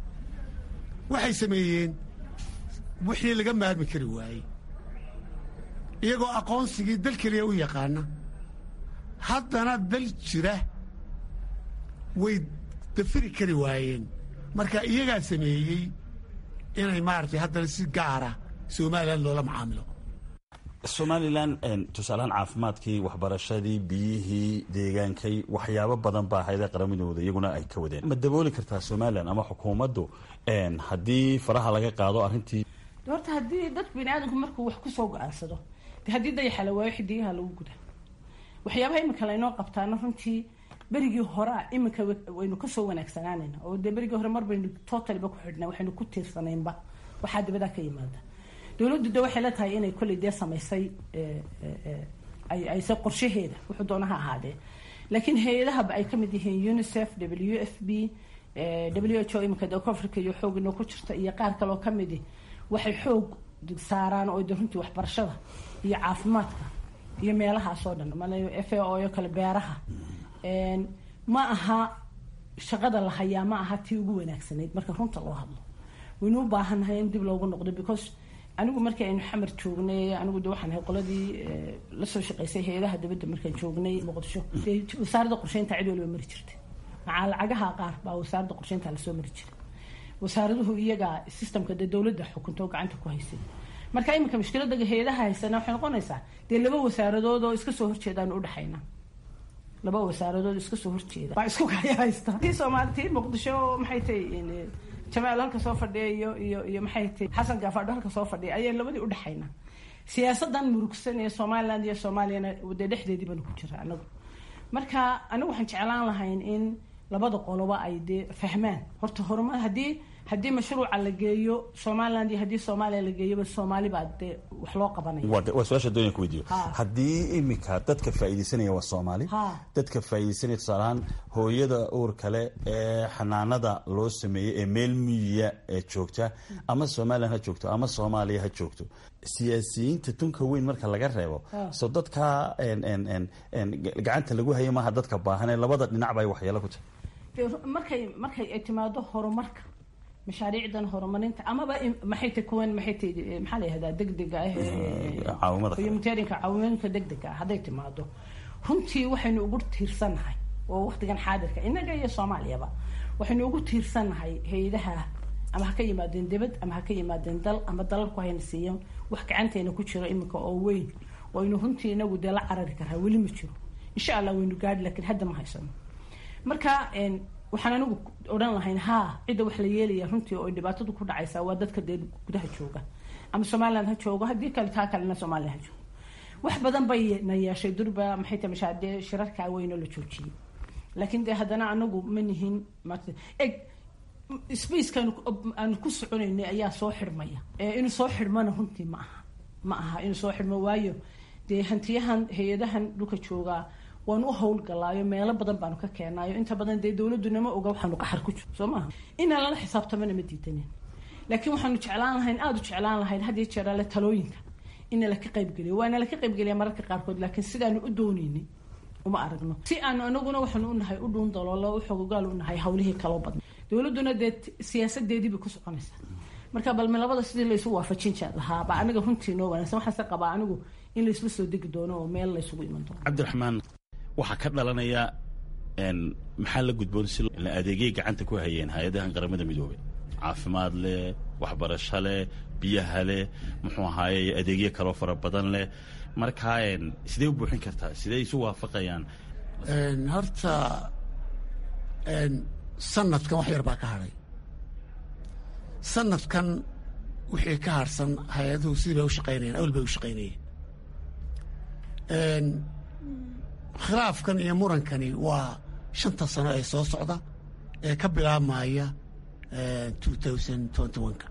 waxay sameeyeen wixii laga maarmi kari waayey iyagoo aqoonsigii dal keliya u yaqaana haddana dal jira way dafiri kari waayeen marka iyagaa sameeyey inay maaragtay haddana si gaara somalilan loola macaamilo somalilan tusaalahaan caafimaadkii waxbarashadii biyihii deegaankay waxyaabo badan baa hayda qaramadooda iyaguna ay ka wadeen ma dabooli kartaa somalilan ama xukuumaddu haddii faraha laga qaado arrintii horta haddii dadku bini aadamku markuu wax kusoo go-aansado de haddii dayaxa la waayo xidigaha lagu guda waxyaabaha imika laynoo qabtaana runtii berigii horea iminka waynu kasoo wanaagsanaanayna oo dee berigii hore mar baynu totaliba ku xidhnaa waxaynu ku tiirsanaynba waxaa dibadaa ka yimaada dowladdu de waxay la tahay inay kolley dee samaysay ayse qorshaheeda wuxuu doona ha ahaadee laakiin hay-adahaba ay ka mid yihiin unicef w f b w h o iminka dee africa iyo xoogino ku jirta iyo qaar kaloo ka midi waxay xoog saaraan oo de runtii waxbarashada iyo caafimaadka iyo meelahaas oo dhan mal f a o yo kale beeraha ma aha shaqada la hayaa ma aha tii ugu wanaagsanayd marka runta loo hadlo waynu u baahannahay in dib loogu noqdo because anigu markii aynu xamar joognay anigu de waxaan ahay qoladii lasoo shaqaysay hay-adaha dibadda markaan joognay muqdisho dee wasaaradda qorsheynta cid waliba mari jirtay macaa lacagaha qaar baa wasaaradda qorsheynta lasoo mari jiray wasaaraduhu iyaga systemka dee dowladda xukunta oo gacanta ku haysay marka iminka mushkilada hay-adaha haysana waxay noqonaysaa dee laba wasaaradood oo iska soo horjeedaan udhexayna laba wasaaradood iska soo horjeeda waa isku kaya haysta tii soomaali tii muqdisho maxay tahay jamaal halka soo fadhiya iyo iyo iyo maxay tahay xasan gaafadho halka soo fadhiya ayaan labadii udhexayna siyaasadan murugsan ee somaliland iyo soomaaliyana dee dhexdeedii baanu ku jira anagu marka anigu waxaan jeclaan lahayn in labada qoloba ay dee fahmaan horta horumar haddii haddii mashruuca la geeyo somaliland iyo haddii soomaaliya la geeyoba soomaali baa dee wax loo qabanaya waa su-aasha doonaya ku weydiiyo haddii iminka dadka faa'iidaysanaya waa soomaali Ha. dadka faa'iidaysanaya tusaale ahaan hooyada uur kale ee xanaanada loo sameeyey ee meel miyiya ee joogta ama somalilan ha joogto ama soomaaliya ha joogto siyaasiyiinta tunka weyn marka laga reebo Ha. so dadka en- en- en- en gacanta lagu haya maaha dadka baahan ee labada dhinacba ay waxyeelo ku tahay dee markay markay ay timaado horumarka mashaariicdan horumarinta amaba in- maxay tahay kuwan maxay tahay maxaa la yihahdaa degdega ah ee- caawimada kale. humanitarianka caawimooyinka degdega ah hadday timaado runtii waxaynu ugu tiirsannahay oo waqtigan xaadirka innaga iyo soomaaliyaba waxaynu ugu tiirsannahay hay-adaha ama ha ka yimaadeen dibad ama ha ka yimaadeen dal ama dalalku hayna siiyan wax gacanteena ku jiro iminka oo weyn oo aynu runtii inagu dee la carari karaa weli ma jiro insha allah waynu gaadhi laakiin hadda ma haysano marka een, waxaan anigu odhan lahayn haa cidda wax la yeelaya runtii oo ay dhibaatadu ku dhacaysaa waa dadka dee gudaha jooga ama somaliland ha joogo haddii kale taa kalena soomaaliya ha joogo wax badan bay na yeeshay durba maxay tahay mashaadee shirarkaa weyn oo la joojiyey laakiin dee haddana anagu ma nihin maarata eg spaceka aanu ku soconaynay ayaa soo xidhmaya ee inuu soo xidhmana runtii ma aha ma aha inuu soo xidhmo waayo dee hantiyahan hay-adahan dhulka joogaa waanu u howlgalaayo meelo badan baanu ka keenayo inta badan dee dowladuna ma oga waxaanu qaxar ku jiro soo maaha inaan lala xisaabtamana ma diidanin laakiin waxaanu jeclaan lahayn aada u jeclaan lahayn had iyo jeer alle talooyinka in laka qaybgeliyo waana laka qaybgeliya mararka qaarkood laakiin sidaanu u dooneynay uma aragno si aanu anaguna waxaanu unahay u dhuun daloolo u xogogaal u nahay hawlihii kaloo badan dowladuna dee t- siyaasadeedii bay ku soconaysaa marka balme labada sidii laysu waafajin jee lahaa baa aniga runtii noo wanaagsan waxaase qabaa anigu in laysla soo degi doono oo meel laysugu iman doono cabdiraxmaan waxaa ka dhalanaya en maxaa la gudboon si la adeegyay gacanta ku hayeen hay-adahan qaramada midoobay caafimaad leh waxbarasho leh biyaha leh muxuu ahaaye adeegyo kaloo fara badan leh markaa en sidee u buuxin kartaa sidee isu waafaqayaan Een, horta een, sanadkan wax yar baa ka hadhay sanadkan wixii ka harsan hay-aduhu sidii bay u shaqaynayeen awal bay u shaqaynayeen Een, khilaafkan iyo murankani waa shanta sano ee soo socda ee ka bilaabmaya two thousand twenty one-ka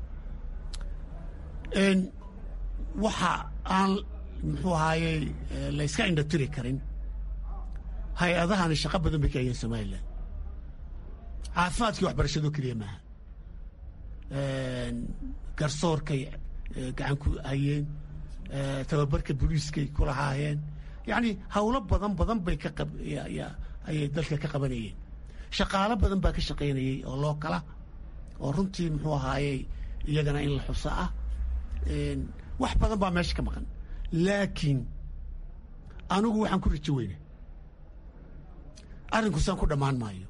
Een, waxa aan muxuu ahaayey eh, la iska indhatiri karin hay-adahani shaqo badan bay ka hayeen somalilan caafimaadkii waxbarashado keliya maaha Een, garsoorkay eh, gacan ku hayeen eh, tababarka booliiskay ku lahaayeen yacni howlo badan badan bay ka qab ya- ya- ayay dalka ka qabanayeen shaqaalo badan baa ka shaqaynayey oo loo kala oo runtii muxuu ahaayey iyagana in la xuso ah Een, wax badan baa meesha ka maqan laakiin anigu waxaan ku rajo weyna arrinkusaan ku dhammaan maayo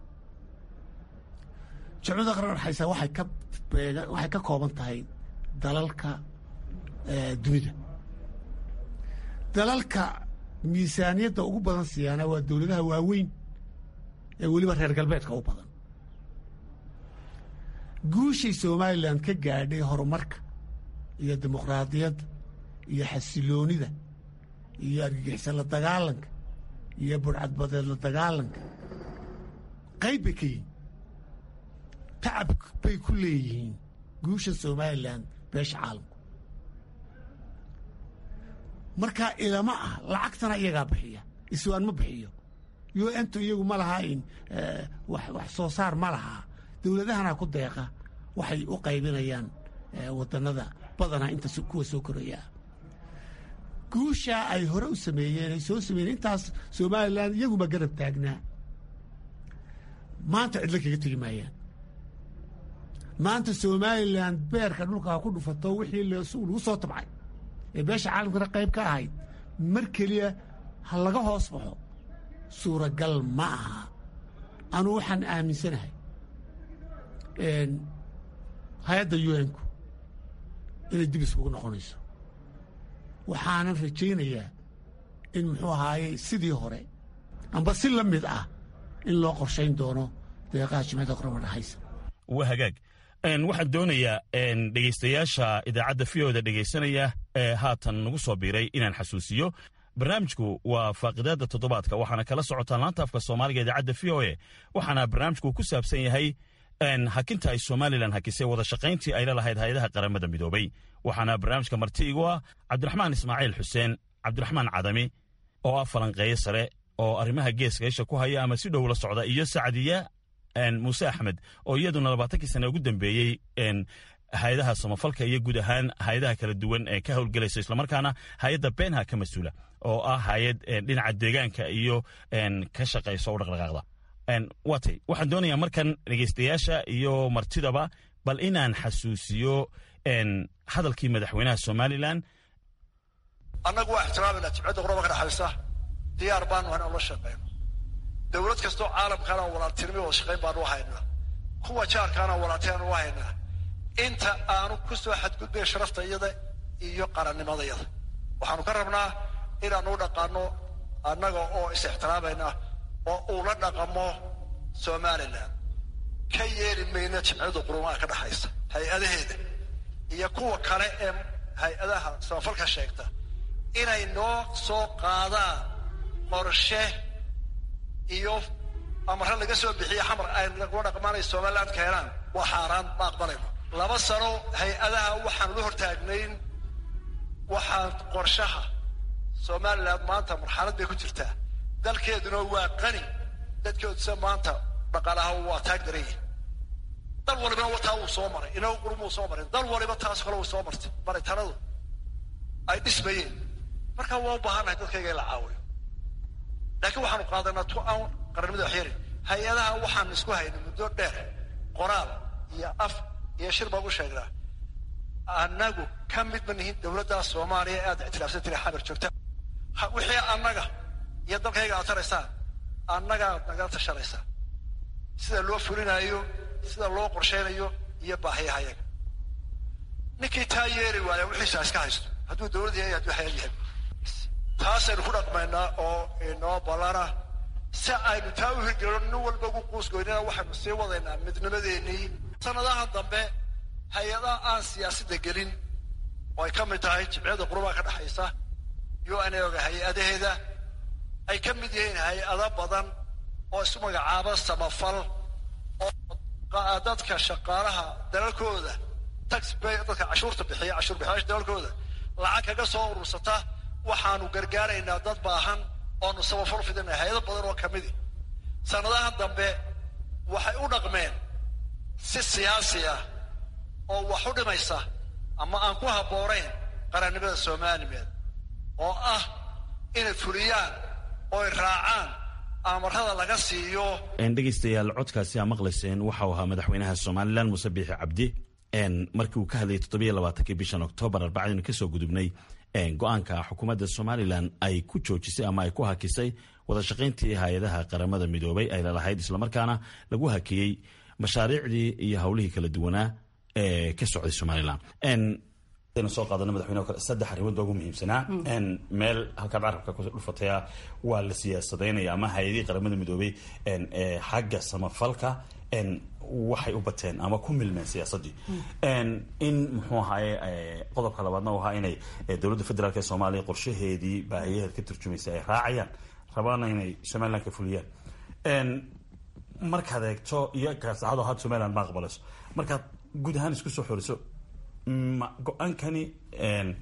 jumcada qaran dhexaysa waxay ka beega waxay ka kooban tahay dalalka eh, dunida dalalka miisaaniyadda ugu badan siyaana waa dowladaha waaweyn ee weliba reer galbeedka u badan guushay somalilan ka gaadhay horumarka iyo dimuqraadiyadda iyo xasiloonida iyo argagixisa la dagaalanka iyo burcadbadeed la dagaalanka qayb bay ka yihiin tacab bay ku leeyihiin guusha somalilan beesha caalamku marka ilama ah lacagtana iyagaa bixiya iswaan ma bixiyo u n tu iyagu ma laha in wax soo saar ma lahaa dowladahana ku deeqa waxay u qaybinayaan wadannada badanaa inta kuwa soo koraya guushaa ay hore u sameeyeen ay soo sameeyeen intaas somalilan iyaguma garab taagnaa maanta cidlo kaga tegi maayaan maanta somalilan beerka dhulka ha ku dhufato wixii lagu soo tabcay ee beesha caalamkana qayb ka ahayd mar keliya ha laga hoos baxo suuragal ma aha anuu waxaan aaminsanahay hay-adda u n-ku inay dib iskugu noqonayso waxaanan rajaynayaa in muxuu ahaaye sidii hore amba si la mid ah in loo qorshayn doono deeqaha jimcada qoraba dhexaysa waa hagaag waxaan doonayaa dhegaystayaasha idaacadda vioda dhegaysanaya ee haatan nagu soo biiray inaan xasuusiyo barnaamijku waa faaqidaadda toddobaadka waxaana kala socotaan laanta afka soomaaliga idaacadda v o e waxaana barnaamijku ku saabsan yahay hakinta ay somalilan hakisay wada shaqayntii ay la lahayd hay-adaha qaramada midoobay waxaana barnaamijka marti igu ah cabdiraxmaan ismaaciil xuseen cabdiraxmaan cadami oo ah falanqeeye sare oo arrimaha geeska isha ku haya ama si dhow la socda iyo sacdiya muuse axmed oo iyaduna labaatankii sane ugu dambeeyey hay-adaha samafalka iyo guud ahaan hay-adaha kala duwan ee ka howlgelaysa islamarkaana hay-adda beenha ka mas-uula oo ah hay-ad dhinaca deegaanka iyo ka shaqaysa u dhaqdhaqaaqda waatay waxaan doonayaa markan dhegaystayaasha iyo martidaba bal inaan xasuusiyo hadalkii madaxweynaha somalilan annagu waa ixtiraamayna jimcadda quraba ka dhexaysa diyaar baanu hayn aan la shaqeyno dowlad kastoo caalamkaana walaaltinimo wada shaqayn baanu haynaa kuwa jaarkaana walaaltinaanu u haynaa inta aanu ku soo xadgudbay sharafta iyada iyo qarannimadayada waxaanu ka rabnaa inaanu u dhaqaano annaga oo is ixtiraamayna oo uu la dhaqamo somalilan ka yeeli mayna jimciyada qurumaha ka dhexaysa hay-adaheeda iyo kuwa kale ee hay-adaha samafalka sheegta inay noo soo qaadaan qorshe iyo amare laga soo bixiye xamar ay lagula dhaqmaanay somaliland keenaan waa xaaraan ma aqbalayno laba sano hay-adaha waxaan la hortaagnayn waxaan qorshaha somaliland maanta marxalad bay ku jirtaa dalkeeduna waa qani dadkeeduse maanta dhaqaalaha waa taag daranyihin dal walibana wataa wuu soo maray inagu qurumuu soo maray dal waliba taas kale wuu soo martay maritanadu ay dhismayeen marka waa u baahannahay dadkayga in la caawiyo laakiin waxaanu qaadanaa tu aan qarannimada waxyarin hay-adaha waxaan isku haynay muddo dheer qoraal iyo af iyo shir baan u sheegnaa annagu ka mid ma nihin dowladda soomaaliya ee aad ictilaafsan tiri xamar joogta wixii annaga iyo dalkayga aad taraysaan annagaad nagala tashanaysaa sida loo fulinayo sida loo qorshaynayo iyo baahiyahayaga ninkii taa yeeli waaya wixiisa iska haysto hadduu dowlad yahay hadduu hayad yahay taasaynu ku dhaqmaynaa oo inoo ballana si aynu taa u hirgelino nin walba ugu quusgoynina waxaynu sii wadaynaa midnimadeennii sanadaha dambe hay-adaha aan siyaasadda gelin oo ay ka mid tahay jimciyada qurubaha ka dhexaysa u n oga hay-adaheeda ay ka mid yihiin hay-ado badan oo isu magacaaba samafal oo dadka shaqaalaha dalalkooda taxbay dadka cashuurta bixiya cashuur bixiyaasha dalalkooda lacag kaga soo urursata waxaanu gargaaraynaa dad baahan oonu samafal fidinay hay-ado badan oo kamidi sanadaha dambe waxay u dhaqmeen si siyaasi ah oo wax u dhimaysa ama aan ku habboonayn qarannimada soomaalimeed oo ah inay fuliyaan oo ay raacaan amarada laga siiyo dhegaystayaal codkaasi aa maqlayseen waxau ahaa madaxweynaha somalilan muuse biixi cabdi markii uu ka hadlayay toddobiyo labaatankii bishan oktoobar arbacadiinu kasoo gudubnay go-aanka xukuumadda somalilan ay ku joojisay ama ay ku hakisay wada shaqayntii hay-adaha qaramada midoobay ay lalahayd islamarkaana lagu hakiyey mashaariicdii iyo howlihii kala duwanaa ee ka socday somalilan soo qaadana madaxweyne kale saddex arrimood baa ugu muhiimsanaa meel halkaad carabka ku dhufataya waa la siyaasadaynaya ama hay-adihii qaramada midoobay xagga samafalka waxay u bateen ama ku milmeen siyaasaddii in muxuu ahaaye qodobka labaadna u ahaa inay dowladda federaalk ee soomaaliya qorshaheedii baahiyaheed ka turjumaysa ay raacayaan rabaana inay somaliland ka fuliyaan markaad eegto iyo kaasacado had somaliland ma aqbalayso markaad guud ahaan isku soo xoriso go-aankani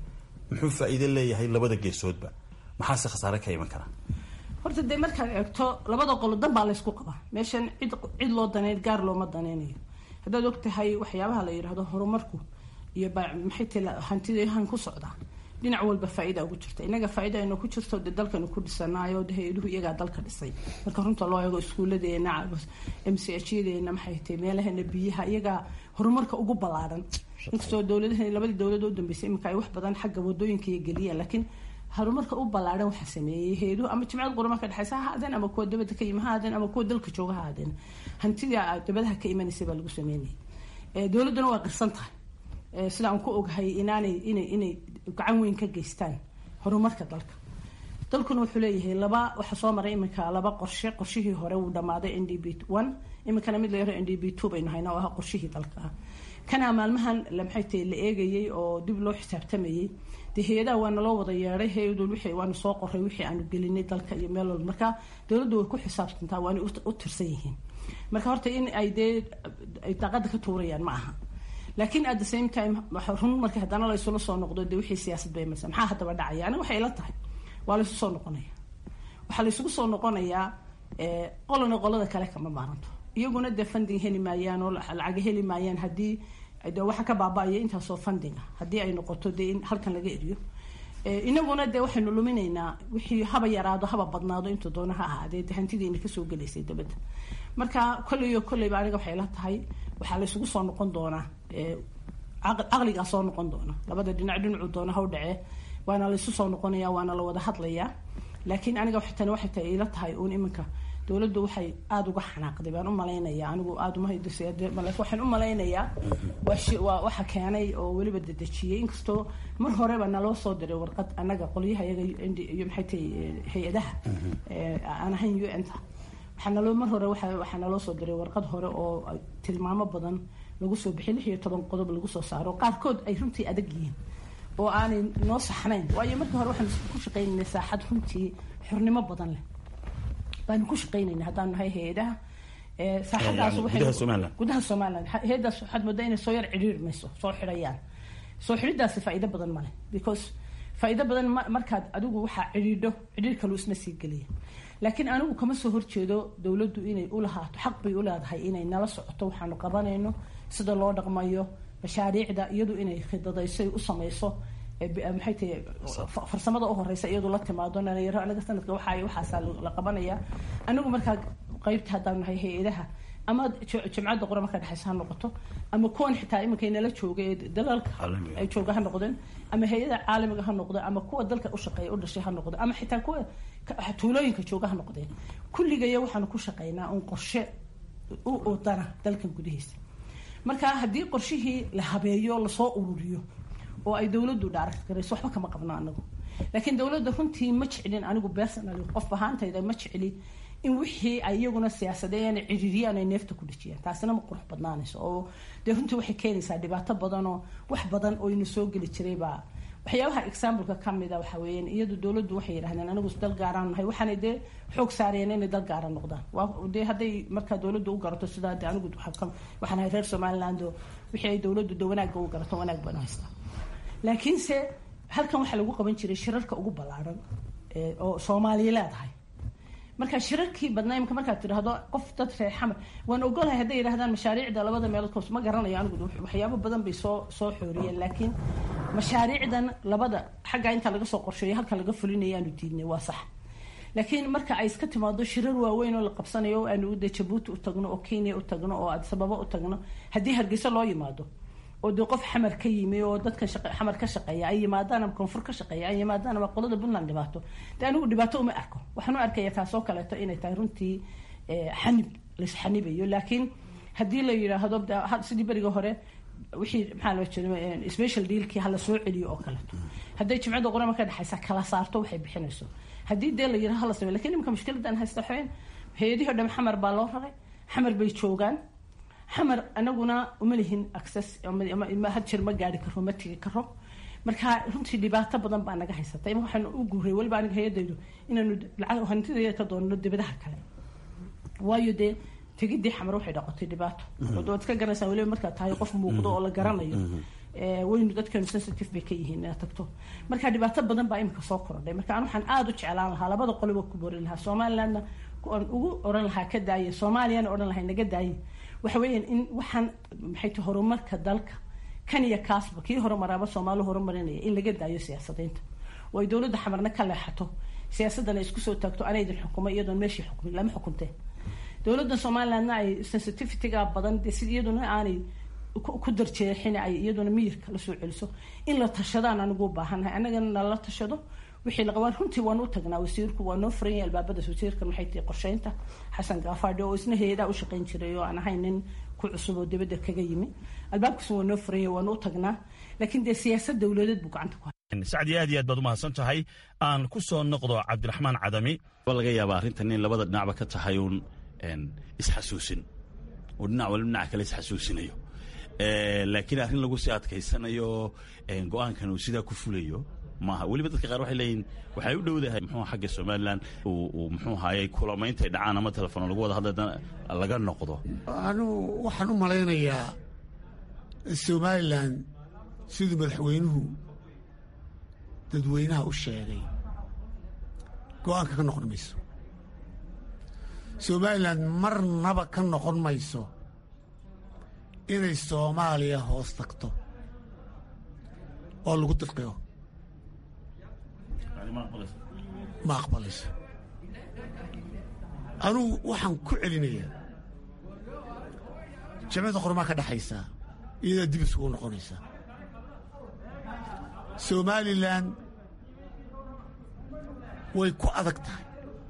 muxuu faa'iido leeyahay labada geesoodba maxaase khasaare ka iman karaa horta dee markaad eegto labada qolo dan baa laysku qabaa meeshan cid cid loo daneyn gaar looma daneynayo haddaad og tahay waxyaabaha la yidhaahdo horumarku iyo maxay tahi hantidahan ku socdaa dhinac walba faa-ida ugu jirta inaga faa-ida aynu ku jirto de dalkanu ku dhisanaayo de hay-aduhu iyagaa dalka dhisay marka runta loo eego iskuuladeena m c h yadeena maxay tahay meelaheena biyaha iyagaa horumarka ugu ballaaran inkastoo dowladaha labadii dowlad u dambeysay iminka ay wax badan xagga wadooyinka iyo geliyeen laakiin horumarka u ballaaran waxaa sameeyey hay-aduhu ama jimcad qurama ka dhexeysa ha ahaadeen ama kuwa dabada ka yimi ha ahaadeen ama kuwa dalka jooga ha ahaadeen hantida dabadaha ka imanaysay baa lagu sameynayay dowladduna waa qirsan tahay sida aan ku ogahay inaanay inay inay gacan weyn ka geystaan horumarka dalka dalkuna wuxuu leeyahay laba waxaa soo maray iminka laba qorshe qorshihii hore wuu dhamaaday n d b one iminkana mid la yaro n d b two baynu haynaa oo ahaa qorshihii dalka ah kana maalmahan maxay tahay la eegayay oo dib loo xisaabtamayay dee hay-adaha waana loo wada yeedhay hay-adun wixii waanu soo qoray wixii aanu gelinay dalka iyo meel walba marka dowladdu way ku xisaabtantaa waana u tirsan yihiin marka horta in ay dee ay daaqada ka tuurayaan ma aha laakiin at the same time run marka haddana laysula soo noqdo dee wixii siyaasad bay marsa maxaa haddaba dhacaya aniga waxay ila tahay waa laysu soo noqonaya waxaa laysugu soo noqonayaa qolana qolada kale kama maaranto iyaguna dee funding heli maayaan oo lacaga heli maayaan haddii de waxa ka baaba-aya intaasoo fundinga haddii ay noqoto dee in halkan laga eriyo inaguna dee waxaynu luminaynaa wixii haba yaraado haba badnaado intuu doona ha ahaadee de hantidiina kasoo gelaysay dabadda marka kolleyo kolleyba aniga waxay la tahay waxaa laysugu soo noqon doonaa caqligaa soo noqon doona labada dhinac dhinacu doona haw dhacee waana laysu soo noqonaya waana la wada hadlayaa laakiin aniga tani waxay tahay ila tahay uun iminka dowladdu waxay aada uga xanaaqday baan u malaynaya anigu aada uma waxaan u malaynayaa waa waxa keenay oo weliba dedejiyey inkastoo mar horeba naloo soo diray warqad annaga qolyaha iyaga iyo maxay tahay hay-adaha aan ahayn u n ta waxaa naloo mar hore waxaa naloo soo diray warqad hore oo tilmaamo badan lagu soo bixiyay lix iyo toban qodob lagu soo saaro qaarkood ay runtii adag yihiin oo aanay noo saxnayn waayo markii hore waxaan ku shaqaynaynay saaxad runtii xornimo badan leh baanu ku shaqaynayna haddaanu nahay hay-adaha saaxadaas gudaha somaliland hay-adaas waxaad moodaa inay soo yar cidhiir mayso soo xidhayaan soo xidhidaasi faa'iido badan male because faa'iido badan markaad adigu waxaa cidhiidho cidhiir kalu isna sii geliya laakiin anigu kama soo horjeedo dowladdu inay u lahaato xaq bay u leedahay inay nala socoto waxaanu qabanayno sida loo dhaqmayo mashaariicda iyadu inay khidadayso u samayso maxay tahay farsamada u horeysa iyadu la timaado dhalinyaro anaga sanadka waxaa waxaasaa la qabanaya anigu markaa qeybta haddaan nahay hay-adaha ama jimcadda qura markaa dhexeysa ha noqoto ama kuwan xitaa iminkay nala jooga ee dalalka ay jooga ha noqdeen ama hay-ada caalamiga ha noqdo ama kuwa dalka u shaqeeya u dhashay ha noqdo ama xitaa kuwa tuulooyinka jooga ha noqdeen kulligaya waxaanu ku shaqeynaa un qorshe u udana dalkan gudihiisa marka haddii qorshihii la habeeyo lasoo ururiyo oo ay dowladdu dhaaragt garayso waxba kama qabno anagu laakiin dowladda runtii ma jeclin anigu personally qof ahaantayda ma jecli in wixii ay iyaguna siyaasadeeyaan cidhiiriyaan ay neefta ku dhejiyaan taasina ma qurux badnaanayso oo dee runtii waxay keenaysaa dhibaato badan oo wax badan oo ina soo geli jiraybaa waxyaabaha exampleka kamida waxa weeyaan iyadu dowladdu waxay yidhahdeen anigu dal gaaraan nahay waxaanay dee xoog saarayeen inay dal gaara noqdaan waa dee hadday markaa dowladdu u garato sidaa de anigu waxaan ahay reer somaliland oo wixii ay dowladdu de wanaagga u garato wanaag baan haystaa laakiinse halkan waxaa lagu qaban jiray shirarka ugu ballaaran oo soomaaliya leedahay marka shirarkii badnaa imika markaad tidhaahdo qof dad reer xamar waan ogolahay hadday yidhahdaan mashaariicda labada meelood koos ma garanayo anigu waxyaabo badan bay soo soo xooriyeen laakiin mashaariicdan labada xaggaa intaa laga soo qorsheeyo halka laga fulinaya aanu diidnay waa sax laakiin marka ay iska timaado shirar waaweyn oo la qabsanayo oo aanu de jabuuti u tagno oo kenya u tagno oo adisababa u tagno haddii hargeysa loo yimaado oo dee qof xamar ka yimi oo dadka xamar ka shaqeeya ay yimaadaan ama koonfur ka shaqeeya ay yimaadaan ama qolada puntland dhibaato de anigu dhibaato uma arko waxaan u arkaya taasoo kaleeto inay tahay runtii xanib laisxanibayo laakiin haddii la yidhaahdo sidii beriga hore wixii maxaa loo jeeda special dealkii hala soo celiyo oo kaleeto hadday jimcada qurama ka dhexaysa kala saarto waxay bixinayso haddii dee la yidhaha hala sameyo lakin imika mushkiladan haysta waxaweyn hay-adihii o dham xamar baa loo raray xamar bay joogaan xamar anaguna uma lihin access had jir ma gaari karo ma tigi karo marka runtii dhibaato badan baa naga haysata ima waxaan u guuray weliba aniga hay-adaydu inaanu lacag hantidayda ka doonno dibadaha kale waayo dee tegidii xamar waxay dhaqotay dhibaato waad iska garanaysaa weliba markaad tahay qof muuqdo oo la garanayo waynu dadkeenu sensitive bay ka yihiin inaad tagto marka dhibaato badan baa imika soo korodhay marka an waxaan aada u jeclaan lahaa labada qoliba ku borin lahaa somalilandna aan ugu oran lahaa ka daaye soomaaliyana odhan lahaa naga daaye waxa weeyaan in waxaan maxay tahay horumarka dalka kan iyo kaasba kii horumaraaba soomaali horumarinaya in laga daayo siyaasadaynta oo ay dowladda xamarna ka leexato siyaasadana isku soo taagto anaydin xukumo iyadoon meeshii xukumin lama xukunteen dowladda somalilandna ay sensitivityga badan de si iyaduna aanay ku darjeexin ay iyaduna miyirka lasoo celiso in la tashadaan anigu u baahannahay annagana nala tashado wixii la qabaan runtii waan u tagnaa wasiirku waa noo furan yahay albaabadaas wasiirkan waxay tahay qorsheynta xasan gaafaadhi oo isna hay-adaa u shaqayn jiray oo aan ahayn nin ku cusub oo dibadda kaga yimi albaabkaas waa noo furan yahay waan u tagnaa laakiin dee siyaasad dowladeed buu gacanta ku sacdi aad iyo aad baad umahadsan tahay aan ku soo noqdo cabdiraxmaan cadami laga yaaba arrintan in labada dhinacba ka tahay uun isxasuusin oo dhinac walba dhinac kale isxasuusinayo laakiin arrin lagu sii adkaysanayo go-aankan uu sidaa ku fulayo maaha weliba dadka qaar waxay leeyihin waxay u dhowdahay muxuu xagga somalilan uu muxuu haayay kulamayntaay dhacaan ama telefoon lagu wada hadla laga noqdo anugu waxaan u malaynayaa somalilan siduu madaxweynuhu dadweynaha u sheegay go-aanka ka noqon mayso somalilan marnaba ka noqon mayso inay soomaaliya hoos tagto oo lagu dirqiyo ma aqbalayso anugu waxaan ku celinayaa jamciyadda qormaa ka dhexaysaa iyadaa dib isugu noqonaysaa somalilan way ku adag tahay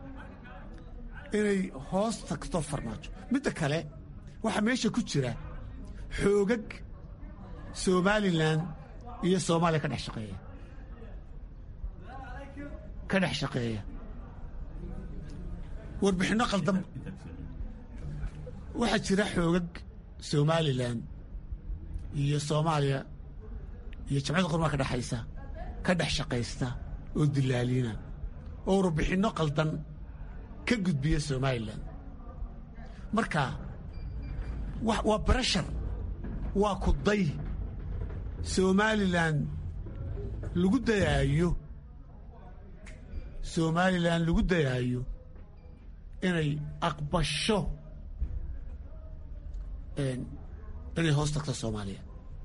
inay hoos tagto farmaajo midda kale waxaa meesha ku jira xoogag somalilan iyo soomaaliya ka dhex shaqeeya ka dhex shaqeeya warbixinno qaldan waxaa jira xoogag somalilan iyo soomaaliya iyo jamciyadda qormaa ka dhexaysa ka dhex shaqaysta oo dilaaliina oo warbixinno qaldan ka gudbiya somalilan marka waa barashar waa kuday somalilan lagu dayaayo somalilan lagu dayaayo inay aqbasho inay hoos tagto soomaaliya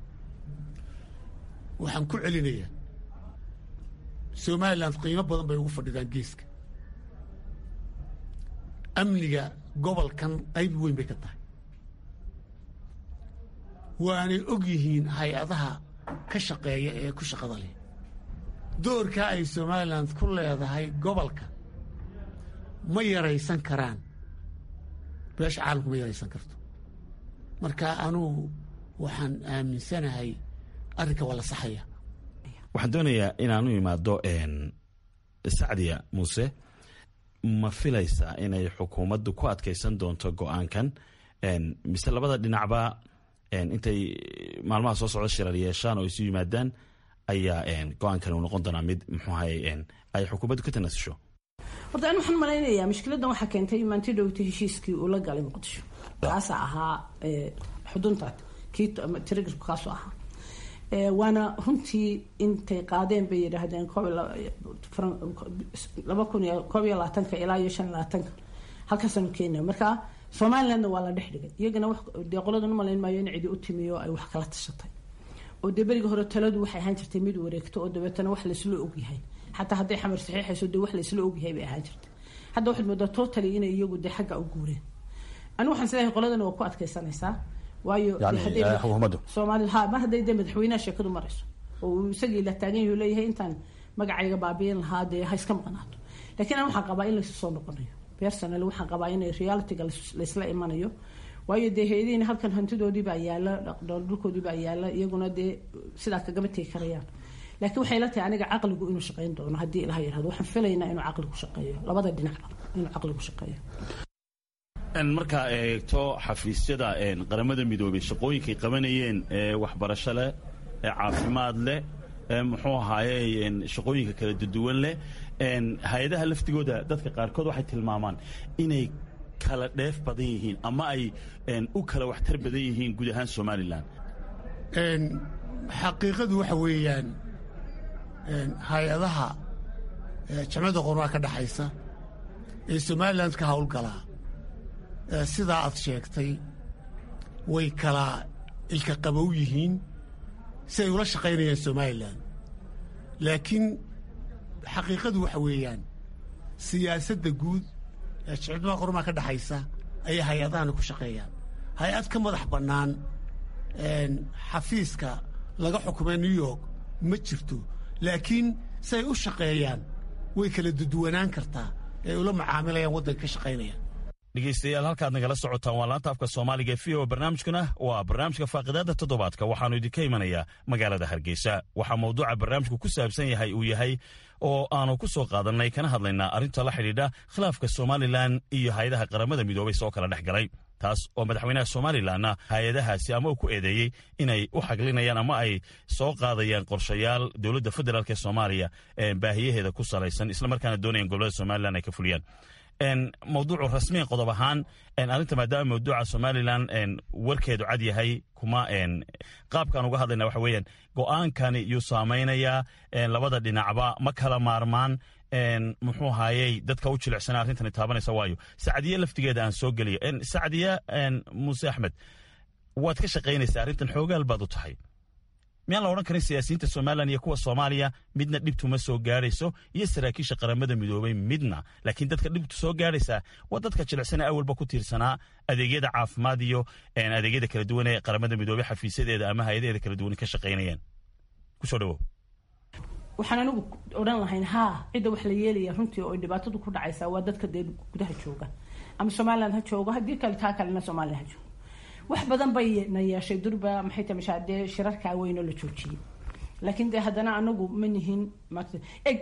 waxaan ku celinayaa somalilan qiimo badan bay ugu fadhidaan geeska amniga gobolkan qayb weyn bay ka tahay waanay og yihiin hay-adaha ka shaqeeya ee ku shaqada leh doorkaa ay somalilan ku leedahay gobolka ma yaraysan karaan beesha caalamku ma yaraysan karto marka anugu waxaan aaminsanahay arrinka waa la saxaya waxaan doonayaa inaanu imaado sacdiya muuse ma filaysaa inay xukuumaddu ku adkaysan doonto go-aankan mise labada dhinacba intay maalmaha soo socda shirar yeeshaan oo isu yimaadaan ayaa go-aankan uu noqon doonaa mid muxuuhay ay xukuumaddu ka tanaasusho horta an waxaan malaynayaa mushkiladan waxaa keentay maanti dhowta heshiiskii uu la galay muqdisho kaasa ahaa xudunta kii tirigarku kaasu ahaa waana runtii intay qaadeen bay yidhaahdeen laba kun iyo koob iyo labaatanka ilaa iyo shan labaatanka halkaasaanu keenaya marka somalilandna waa la dhex dhigay iyagana dee qoladan umalayn maayo in cidi u timiyo ay wax kala tashatay oo dee beriga hore taladu waxay ahaan jirtay mid wareegto oo dabeetana wax laysla ogyahay xataa hadday xamar saxiixayso dee wax laysla ogyahay bay ahaan jirtay hadda waxaad moodaa totally inay iyagu dee xagga u guureen anigu waxaan isleeyahay qoladana waa ku adkaysanaysaa waayo soomaali ha mar hadday dee madaxweynaha sheekadu marayso oo uu isagii la taagan yahu leeyahay intaan magacayga baabiin lahaa dee ha iska maqnaato laakiin an waxaan qabaa in laysu soo noqonayo personally waxaan qabaa in realityga laysla imanayo waayo dee hay-adihiina halkan hantidoodiibaa yaala dhulkoodiibaa yaala iyaguna dee sidaa kagama tegi karayaan laakiin waxay la tahay aniga caqligu inuu shaqayn doono haddii ilaha yirahdo waxaan filaynaa inuu caqligu shaqeeyo labada dhinacba inuu caqligu shaqeeyo markaa eegto xafiisyada qaramada midoobey shaqooyinkay qabanayeen ee waxbarasho leh ee caafimaad leh muxuu ahaaye shaqooyinka kala duduwan leh hay-adaha laftigooda dadka qaarkood waxay tilmaamaan inay kala dheef badan yihiin ama ay u kala waxtar badan yihiin guud ahaan somalilan xaqiiqadu waxa weeyaan hay-adaha jamcadda qormaa ka dhexaysa ee somalilan ka howlgalaa sidaa aad sheegtay way kala ilka qabow yihiin si ay ula shaqaynayaan somalilan laakiin xaqiiqadu waxa weeyaan siyaasadda guud ee jamcadda qormaa ka dhexaysa ayay hay-adahani ku shaqeeyaan hay-ad ka madax bannaan xafiiska laga xukumay new york ma jirto laakiin si ay u shaqeeyaan way kala duduwanaan kartaa ee ula macaamilayaan waddanka ka shaqaynayaan dhegeystayaal halkaad nagala socotaan waa laanta afka soomaaliga v o barnaamijkuna waa barnaamijka faaqidaada toddobaadka waxaanu idinka imanayaa magaalada hargeysa waxaa mawduuca barnaamijku ku saabsan yahay uu yahay oo aanu ku soo qaadannay kana hadlaynaa arrinta la xidhiidha khilaafka somalilan iyo hay-adaha qaramada midoobay soo kala dhex galay taas oo madaxweynaha somalilanna hay-adahaasi ama uu ku eedeeyey inay u xaglinayaan ama ay soo qaadayaan qorshayaal dowladda federaalk ee soomaaliya baahiyaheeda ku salaysan islamarkaana doonayaan gobolada somalilan ay ka fuliyaan mawduucu rasmiyan qodob ahaan arrinta maadaama mawduuca somalilan warkeedu cad yahay kuma qaabkaan uga hadlayna waxa weeyaan go'aankani yuu saamaynayaa labada dhinacba ma kala maarmaan muxuu haayey dadka u jilicsana arrintani taabanaysa waayo sacdiye laftigeeda aan soo geliya sacdiye muuse axmed waad ka shaqaynaysaa arrintan xoogaal baad u tahay miyaan la odhan karin siyaasiyiinta somalilan iyo kuwa soomaaliya midna dhibtuma soo gaadhayso iyo saraakiisha qaramada midoobay midna laakiin dadka dhibtu soo gaadhaysaa waa dadka jilicsana awalba ku tiirsanaa adeegyada caafimaad iyo adeegyada kala duwan ee qaramada midoobey xafiisyadeeda ama hay-adaheeda kala duwan ka shaqaynayaan kusoo dhawow waxaan anigu odhan lahayn haa cidda wax la yeelaya runtii oo dhibaatadu ku dhacaysa waa dadka dee gudaha jooga ama somalilan ha joogo haddii kale taa kalena somalilan ha joogo wax badan bay na yeeshay durba maxay tahay mashaa dee shirarkaa weynoo la joojiyey laakiin dee haddana anagu ma nihin maarata eg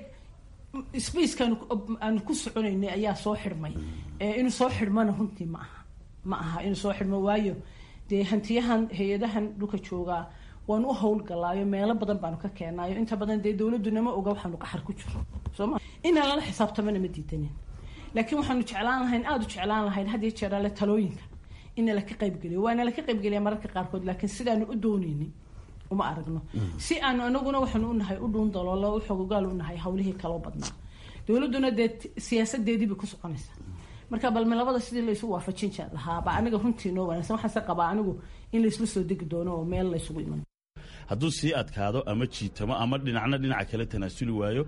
spacekaanu aanu ku soconaynay ayaa soo xidhmay inuu soo xidhmana runtii ma aha ma aha inuu soo xidhmo waayo dee hantiyahan hay-adahan dhulka joogaa waanu u howlgalaayo meelo badan baanu ka keenaayo inta badan dee dowladunama oga waxaanu qaxar ku jiro sooma inaan lala xisaabtamana ma diidanin laakiin waxaanu jeclaan lahayn aada u jeclaan lahayn hadiyo jeerale talooyinka ina laka qaybgeliyo waana laka qaybgeliya mararka qaarkood laakiin sidaanu u dooneynin uma aragno si aanu anaguna waxaanu unahay u dhuun daloolo u xogogaal unahay hawlihii kaloo badnaa dowladuna dee siyaasadeediibay ku soconaysaa marka balme labada sidii laysu waafajin lahaaba aniga runtii noo wanaagsan waxaase qabaa anigu in laysla soo degi doono oo meel laysugu iman hadduu sii adkaado ama jiitamo ama dhinacna dhinaca kale tanaasuli waayo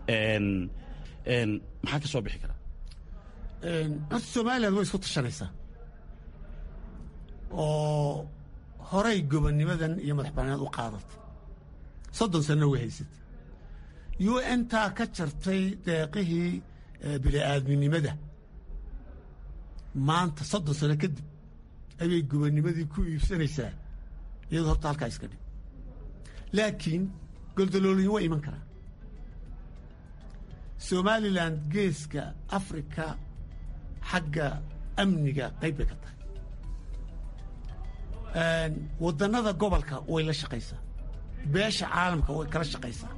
maxaa ka soo bixi karaa horta somalilan way isku tashanaysaa oo horay gobonnimadan iyo madax bannaanad u qaadatay soddon sanno way haysatay u n taa ka jartay deeqihii bini'aadminimada maanta soddon sano kadib ayay gobonnimadii ku iibsanaysaa iyadoo horta halkaa iska dhig laakiin goldalooliyin way iman karaan somalilan geeska afrika xagga amniga qayb bay ka tahay waddannada gobolka way la shaqaysaa beesha caalamka way kala shaqaysaa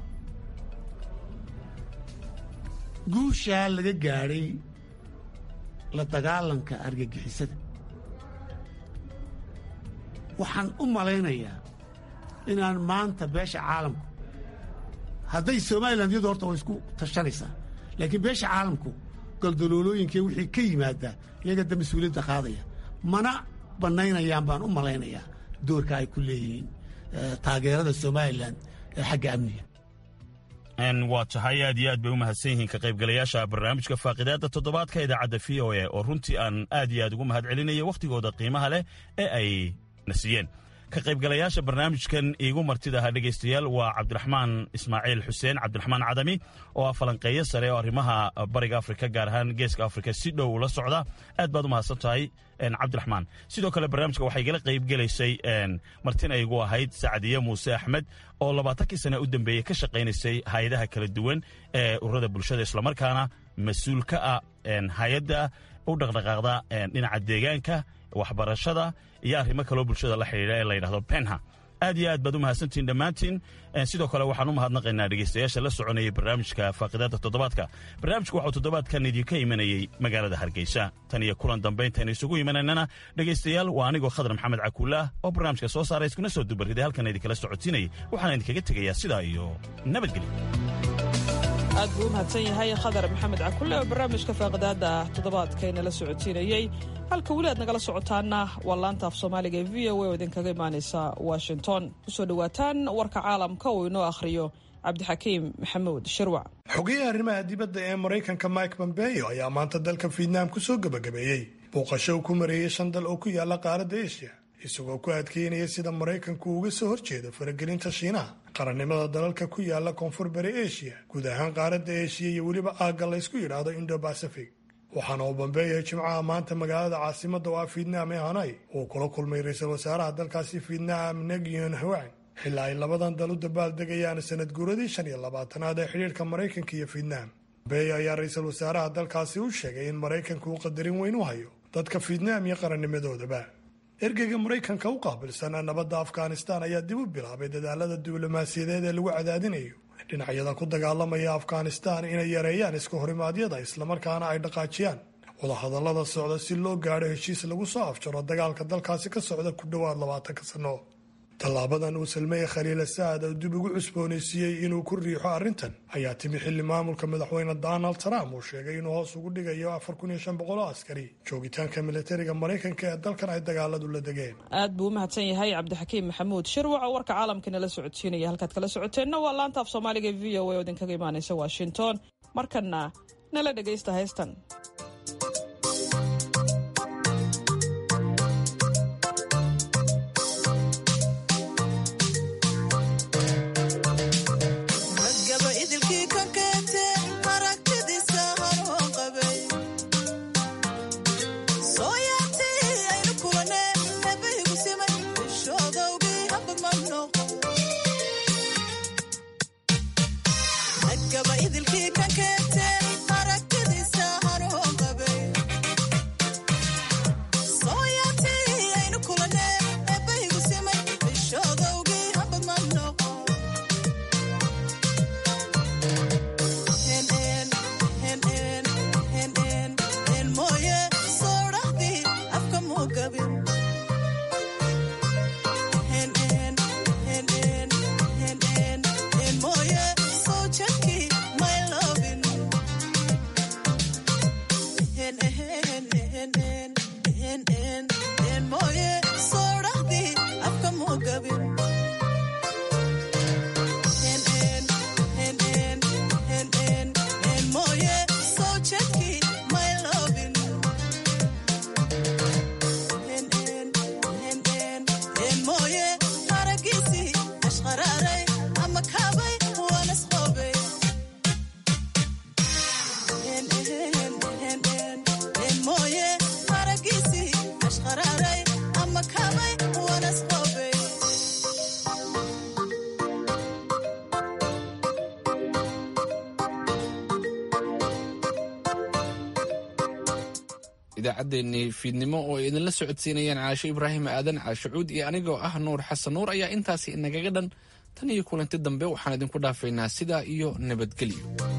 guushaa laga gaadhay la dagaalanka argagixisada waxaan u malaynayaa inaan maanta beesha caalamku hadday somalilan iyadu horta way isku tashanaysaa laakiin beesha caalamku goldaloolooyinkee wixii ka yimaadaa iyaga da mas-uuliyadda qaadaya mana bannaynayaan baan u malaynayaa doorka ay ku leeyihiin taageerada somalilan ee xagga amniga waa tahay aad iyo aad bay u mahadsan yihiin ka qaybgalayaasha barnaamijka faaqidaadda toddobaadka idaacadda v o a oo runtii aan aad iyo aad ugu mahad celinaya wakhtigooda qiimaha leh ee ay na siiyeen ka qaybgalayaasha barnaamijkan iigu martida ahaa dhegaystayaal waa cabdiraxmaan ismaaciil xuseen cabdiraxmaan cadami oo ah falanqeeyo sare oo arrimaha bariga afrika gaar ahaan geeska afrika si dhow ula socda aad baad u mahadsan tahay cabdiraxmaan sidoo kale barnaamijka waxaa igala qaybgelaysay martina igu ahayd sacdiye muuse axmed oo labaatankii sane u dambeeyey ka shaqaynaysay hay-adaha kala duwan ee ururada bulshada islamarkaana mas-uul ka ah hay-adda u dhaqdhaqaaqda dhinaca deegaanka waxbarashada iyo arrimo kaloo bulshada la xidhiidha ee la yidhahdo penha aad iyo aad baad u mahadsantihin dhammaantiin sidoo kale waxaan u mahadnaqaynaa dhegaystayaasha la soconayay barnaamijka faaqidaada toddobaadka barnaamijku waxuu toddobaadkan idinka imanayey magaalada hargeysa tan iyo kulan dambayntaaynu isugu imanaynana dhegaystayaal waa anigoo khadar maxamed cakuulaah oo barnaamijka soo saaray iskuna soo dubarriday halkan idinkala socotiinayay waxaan idinkaga tegayaa sidaa iyo nabadgelyo aad buu u mahadsan yahay khadar maxamed cakulle oo barnaamijka faaqidaada toddobaadka inala socotiinayey halka weli aad nagala socotaana waa laanta af soomaaliga ee v o a oo idinkaga imaanaysa washington kusoo dhowaataan warka caalamka uu inoo akhriyo cabdixakiim maxamuud shirwac xogayaha arrimaha dibadda ee maraykanka mike pompeo ayaa maanta dalka fietnaam kusoo gebagabeeyey booqasho uu ku mareeyey shan dal oo ku yaala qaaradda eshiya isagoo ku adkeynaya sida maraykanku uga soo horjeedo faragelinta shiinaha qarannimada dalalka ku yaala koonfur bari eshiya guud ahaan qaaradda eshiya iyo weliba aagga la ysku yidhaahdo indo bacific waxaana uu bambeeyay jimcaha maanta magaalada caasimadda oo ah fietnaam ee hanai uu kula kulmay ra-iisul wasaaraha dalkaasi fietnaam negyon hawang xilaa ay labadan dal u dabaaldegayaan sanad guuradii shan iyo labaatanaad ee xidhiirka maraykanka iyo fietnaam bambeeyo ayaa ra-iisul wasaaraha dalkaasi u sheegay in maraykanku uu qadarin weyn u hayo dadka fietnaam iyo qarannimadoodaba ergeyga maraykanka u qaabilsan nabadda afghanistan ayaa dib u bilaabay dadaalada diblomaasiyadeed ee lagu cadaadinayo dhinacyada ku dagaalamaya afghanistan inay yareeyaan iska horimaadyada islamarkaana ay dhaqaajiyaan wadahadallada socda si loo gaadho heshiis lagu soo afjaro dagaalka dalkaasi ka socda ku dhowaad labaatanka sanno tallaabadan uu salmeeye khaliila saad oo dib ugu cusboonaysiiyey inuu ku riixo arrintan ayaa timi xilli maamulka madaxweyne donald trump uu sheegay inuu hoos ugu dhigayo afar kun iyo shan boqol oo askari joogitaanka militariga maraykanka ee dalkan ay dagaaladu la degeen aad buu u mahadsan yahay cabdixakiim maxamuud shirwac oo warka caalamka nala socodsiinaya halkaad kala socoteenna waa laanta af soomaaliga v o a oo idinkaga imaanaysa washington markanna nala dhegaysta haystan idaacaddeenii fiidnimo oo ay idinla socodsiinayaan caasho ibraahim aadan caasho cuud iyo anigoo ah nuur xasan nuur ayaa intaasi inagaga dhan tan iyo kulanti dambe waxaan idinku dhaafaynaa sidaa iyo nabadgelyo